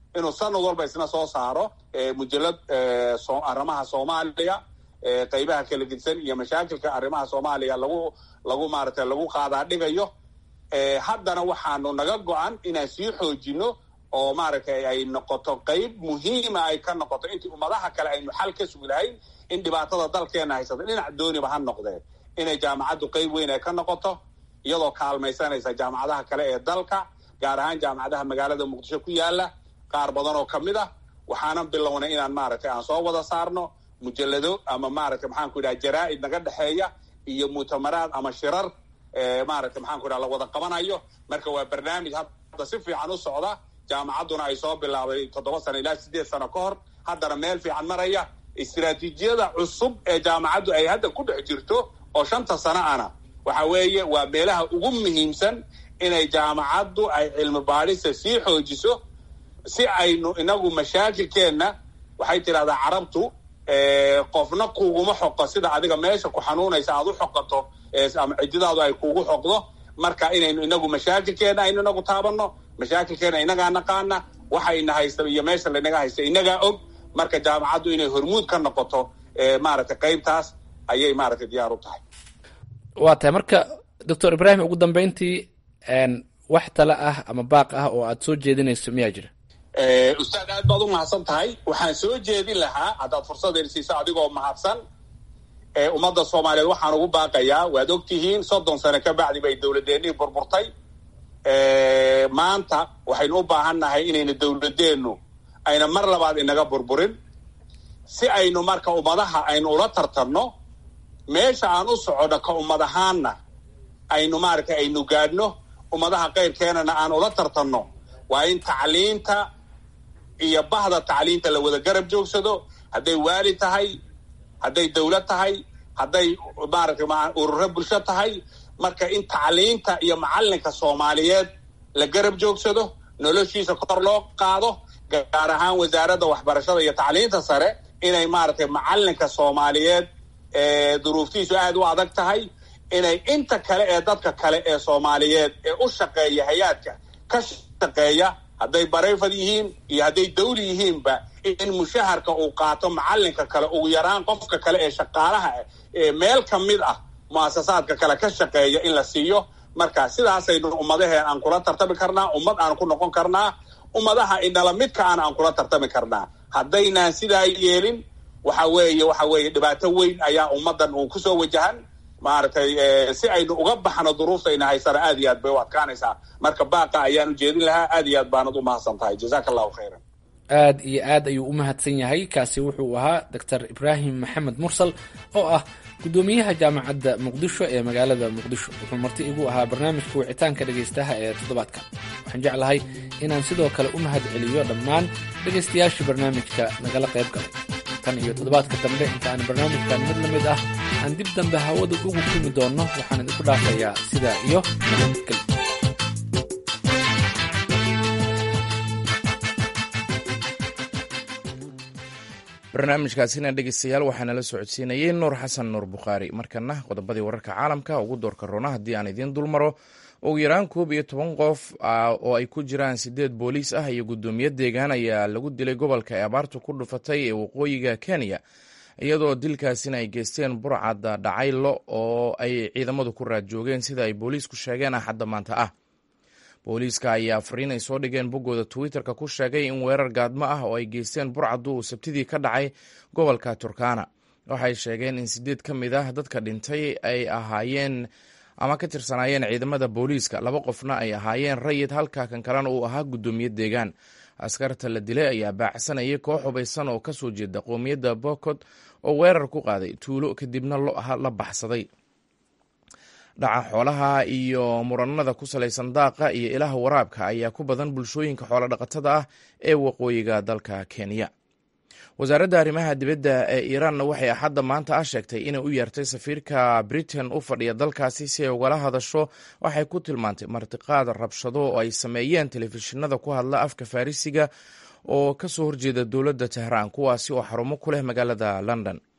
inuu sanad walba isna soo saaro mujalad arrimaha soomaaliya qeybaha kala gedisan iyo mashaakilka arrimaha soomaaliya lagu lagu maaragtay lagu qaadaa dhigayo haddana waxaanu naga go-an inaan sii xoojino oo maaragtay ay noqoto qeyb muhiima ay ka noqoto intii ummadaha kale aynu xal ka sugi lahayn in dhibaatada dalkeena haysata dhinac dooniba ha noqdeen inay jaamacaddu qeyb weyn ay ka noqoto iyadoo kaalmaysanaysa jaamacadaha kale ee dalka gaar ahaan jaamacadaha magaalada muqdisho ku yaala qaar badan oo kamid ah waxaanan bilownay inaan maaragtay aan soo wada saarno mujalado ama maaragtay maxaan ku idhaha jaraa-id naga dhexeeya iyo mu'tamaraad ama shirar maaragtay maxaan ku idhaha la wada qabanayo marka waa barnaamij hadda si fiican u socda jaamacadduna ay soo bilaabay toddoba sano ilaa sideed sano ka hor haddana meel fiican maraya istiraatiijiyada cusub ee jaamacaddu ay hadda ku dhex jirto oo shanta sano ana waxa weeye waa meelaha ugu muhiimsan inay jaamacaddu ay cilmi baadhista sii xoojiso si aynu inagu mashaakilkeenna waxay tidhahdaa carabtu qofna kuguma xoqo sida adiga meesha ku xanuunaysa aad u xoqato ama cididaadu ay kugu xoqdo marka inaynu inagu mashaakilkeenna aynu inagu taabanno mashaakilkeenna inagaa naqaana waxayna haysta iyo meesha laynaga haysta inagaa og marka jaamacaddu inay hormuud ka noqoto maaragtay qeybtaas ayay maaragtay diyaar u tahay waa tahay marka doctor ibrahim ugu dambeyntii wax tale ah ama baaq ah oo aad soo jeedinayso miyaa jira ustaad aad baad u mahadsan tahay waxaan soo jeedin lahaa haddaad fursadeen siiso adigoo mahadsan ummadda soomaaliyeed waxaan ugu baaqayaa waad ogtihiin soddon sano ka bacdi bay dowladdeennihii burburtay maanta waxaynu u baahan nahay inayna dowladeennu ayna mar labaad inaga burburin si aynu marka ummadaha aynu ula tartanno meesha aan u soconno ka ummad ahaanna aynu maaragtay aynu gaadhno ummadaha qayrkeenana aan ula tartanno waa in tacliinta iyo bahda tacliinta la wada garab joogsado hadday waali tahay hadday dawlad tahay hadday maaragtay ururo bulsho tahay marka in tacliinta iyo macalinka soomaaliyeed la garab joogsado noloshiisa kor loo qaado gaar ahaan wasaaradda waxbarashada iyo tacliinta sare inay maaragtay macalinka soomaaliyeed duruuftiisu aad u adag tahay inay inta kale ee dadka kale ee soomaaliyeed ee u shaqeeya hay-aadka ka shaqeeya hadday barayfad yihiin iyo hadday dawli yihiinba in mushaharka uu qaato macalinka kale ugu yaraan qofka kale ee shaqaalaha ee meel ka mid ah muasasaadka kale ka shaqeeya in la siiyo marka sidaasaynu ummadaheen aan kula tartami karnaa ummad aan ku noqon karnaa ummadaha inala midka aan aan kula tartami karnaa haddaynaan sidaa yeelin waxa weeye waxa weeye dhibaato weyn ayaa ummaddan uu kusoo wajahan maaragtay si aynu uga baxno duruuftayna haysana aad iyo aad bay u adkaanaysaa marka baaqa ayaan ujeedin lahaa aad iyo aad baanad u mahadsan tahay jazaaka allahu khayran aad iyo aad ayuu u mahadsan yahay kaasi wuxuu ahaa doctor ibraahim maxamed mursal oo ah guddoomiyaha jaamacadda muqdisho ee magaalada muqdisho wuxuu marti igu ahaa barnaamijka wicitaanka dhegaystaha ee toddobaadkan waxaan jeclahay inaan sidoo kale u mahad celiyo dhammaan dhegaystayaashii barnaamijka nagala qayb galay tan iyo toddobaadka dambe inta aan barnaamijkan mid la mid ah aan dib dambe hawada ugu kulmi doonno waxaan idinku dhaafayaa sidaa iyo nabadgelyo barnaamijkaasina dhegeystayaal waxaana la socodsiinayey nuur xasan nuur bukhaari markana qodobadii wararka caalamka ugu doorka roona haddii aan idiin dulmaro ugu yaraan koob iyo toban qof oo ay ku jiraan sideed booliis ah iyo guddoomiye deegaan ayaa lagu dilay gobolka ee abaartu ku dhufatay ee waqooyiga kenya iyadoo dilkaasina ay geysteen burcadda dhacaylo oo ay ciidamadu ku raad joogeen sida ay booliisku sheegeen axadda maanta ah booliiska ayaa fariin ay soo dhigeen boggooda twitter-ka ku sheegay in weerar gaadmo ah oo ay geysteen burcaddu uu sabtidii ka dhacay gobolka turkana waxay sheegeen in sideed ka mid ah dadka dhintay ay ahaayeen ama ka tirsanaayeen ciidamada booliiska laba qofna ay ahaayeen rayid halka kan kalena uu ahaa guddoomiye deegaan askarta la dilay ayaa baacsanayay koox hubaysan oo kasoo jeeda qoomiyadda bokod oo weerar ku qaaday tuulo kadibna la baxsaday dhaca xoolaha iyo muranada ku salaysan daaqa iyo ilaha waraabka ayaa ku badan bulshooyinka xoolodhaqatada ah ee waqooyiga dalka kenya wasaaradda arrimaha dibadda ee iiraanna waxay axadda maanta ah sheegtay inay u yeertay safiirka britain u fadhiya dalkaasi si ay ugala hadasho waxay ku tilmaantay martiqaad rabshado oo ay sameeyeen telefishinada ku hadla afka farisiga oo kasoo horjeeda dowladda tehraan kuwaasi oo xarumo ku leh magaalada london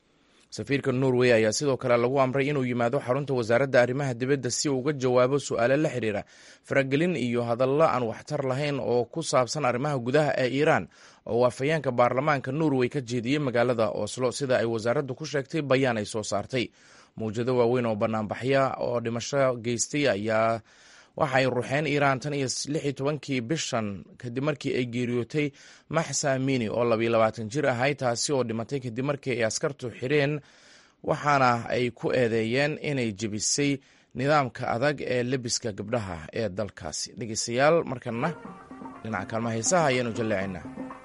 safiirka norway ayaa sidoo kale lagu amray inuu yimaado xarunta wasaaradda arrimaha dibadda si uu uga jawaabo su-aale la xiriira faragelin iyo hadallo aan waxtar lahayn oo ku saabsan arrimaha gudaha ee iiraan oo waafayeenka baarlamaanka norway ka jeediyey magaalada oslo sida ay wasaaraddu ku sheegtay bayaan ay soo saartay mawjado waaweyn oo banaanbaxya oo dhimasho geystay ayaa waxa ay ruxeen iiraan tan iyo lix iyo tobankii bishan kadib markii ay geeriyootay maxsa amini oo labayo labaatan jir ahay taasi oo dhimatay kadib markii ay askartu xireen waxaana ay ku eedeeyeen inay jebisay nidaamka adag ee lebiska gabdhaha ee dalkaasi dhegeystayaal markana dhinaca kaalma heesaha ayaanu jalleecaynaa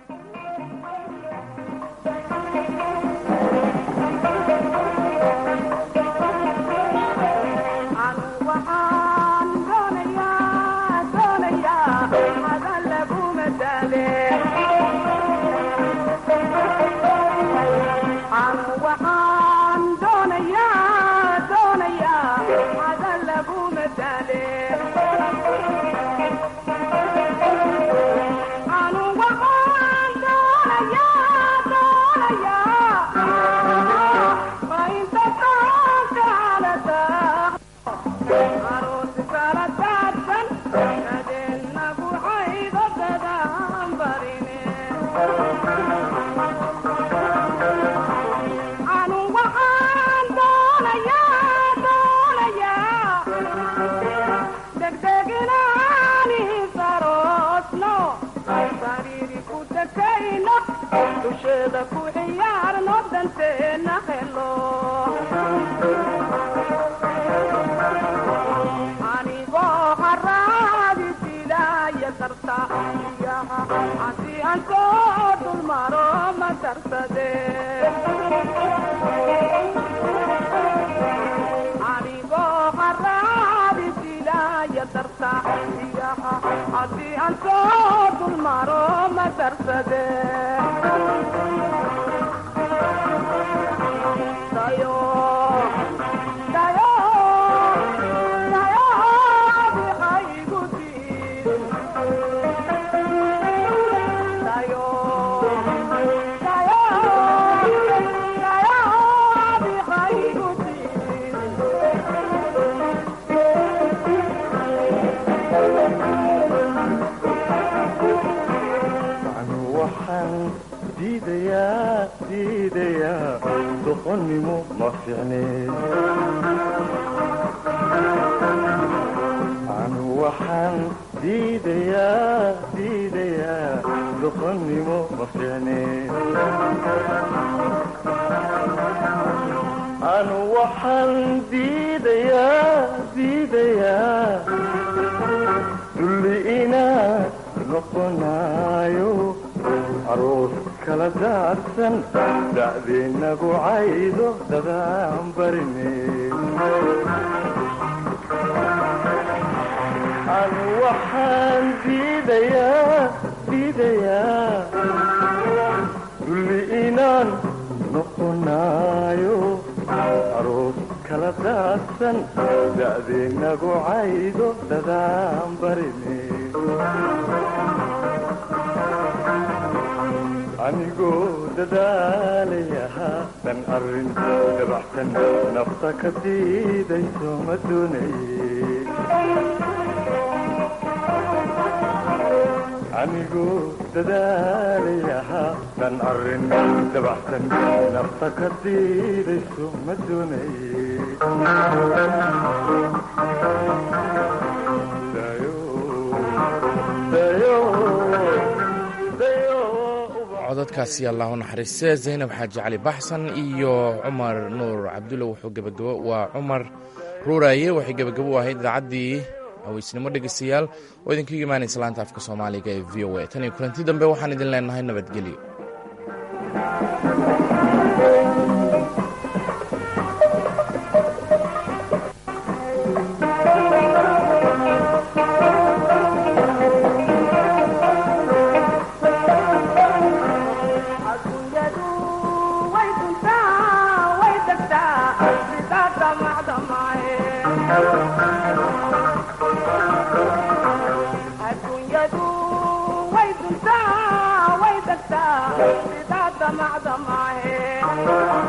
anigoo dadaalaya dan arin dabaxsan nafta ka diidayso ma doonaye anigoo dadaalaya dan arin dabaxsan nafta ka diidayso ma doonaye codadkaasi allahu naxariiste zaynab xaaji cali baxsan iyo cumar nuur cabdulla wuxuu gebagabo waa cumar ruuraaye waxay gebagabo u ahayd idaacaddii haweysnimo dhegeystayaal oo idinkaga imaanaysa laanta afka soomaaliga ee v o a tan iyo kulanti dambe waxaan idin leenahay nabadgelyo way duntaa way degtaa sidaada macdamaahe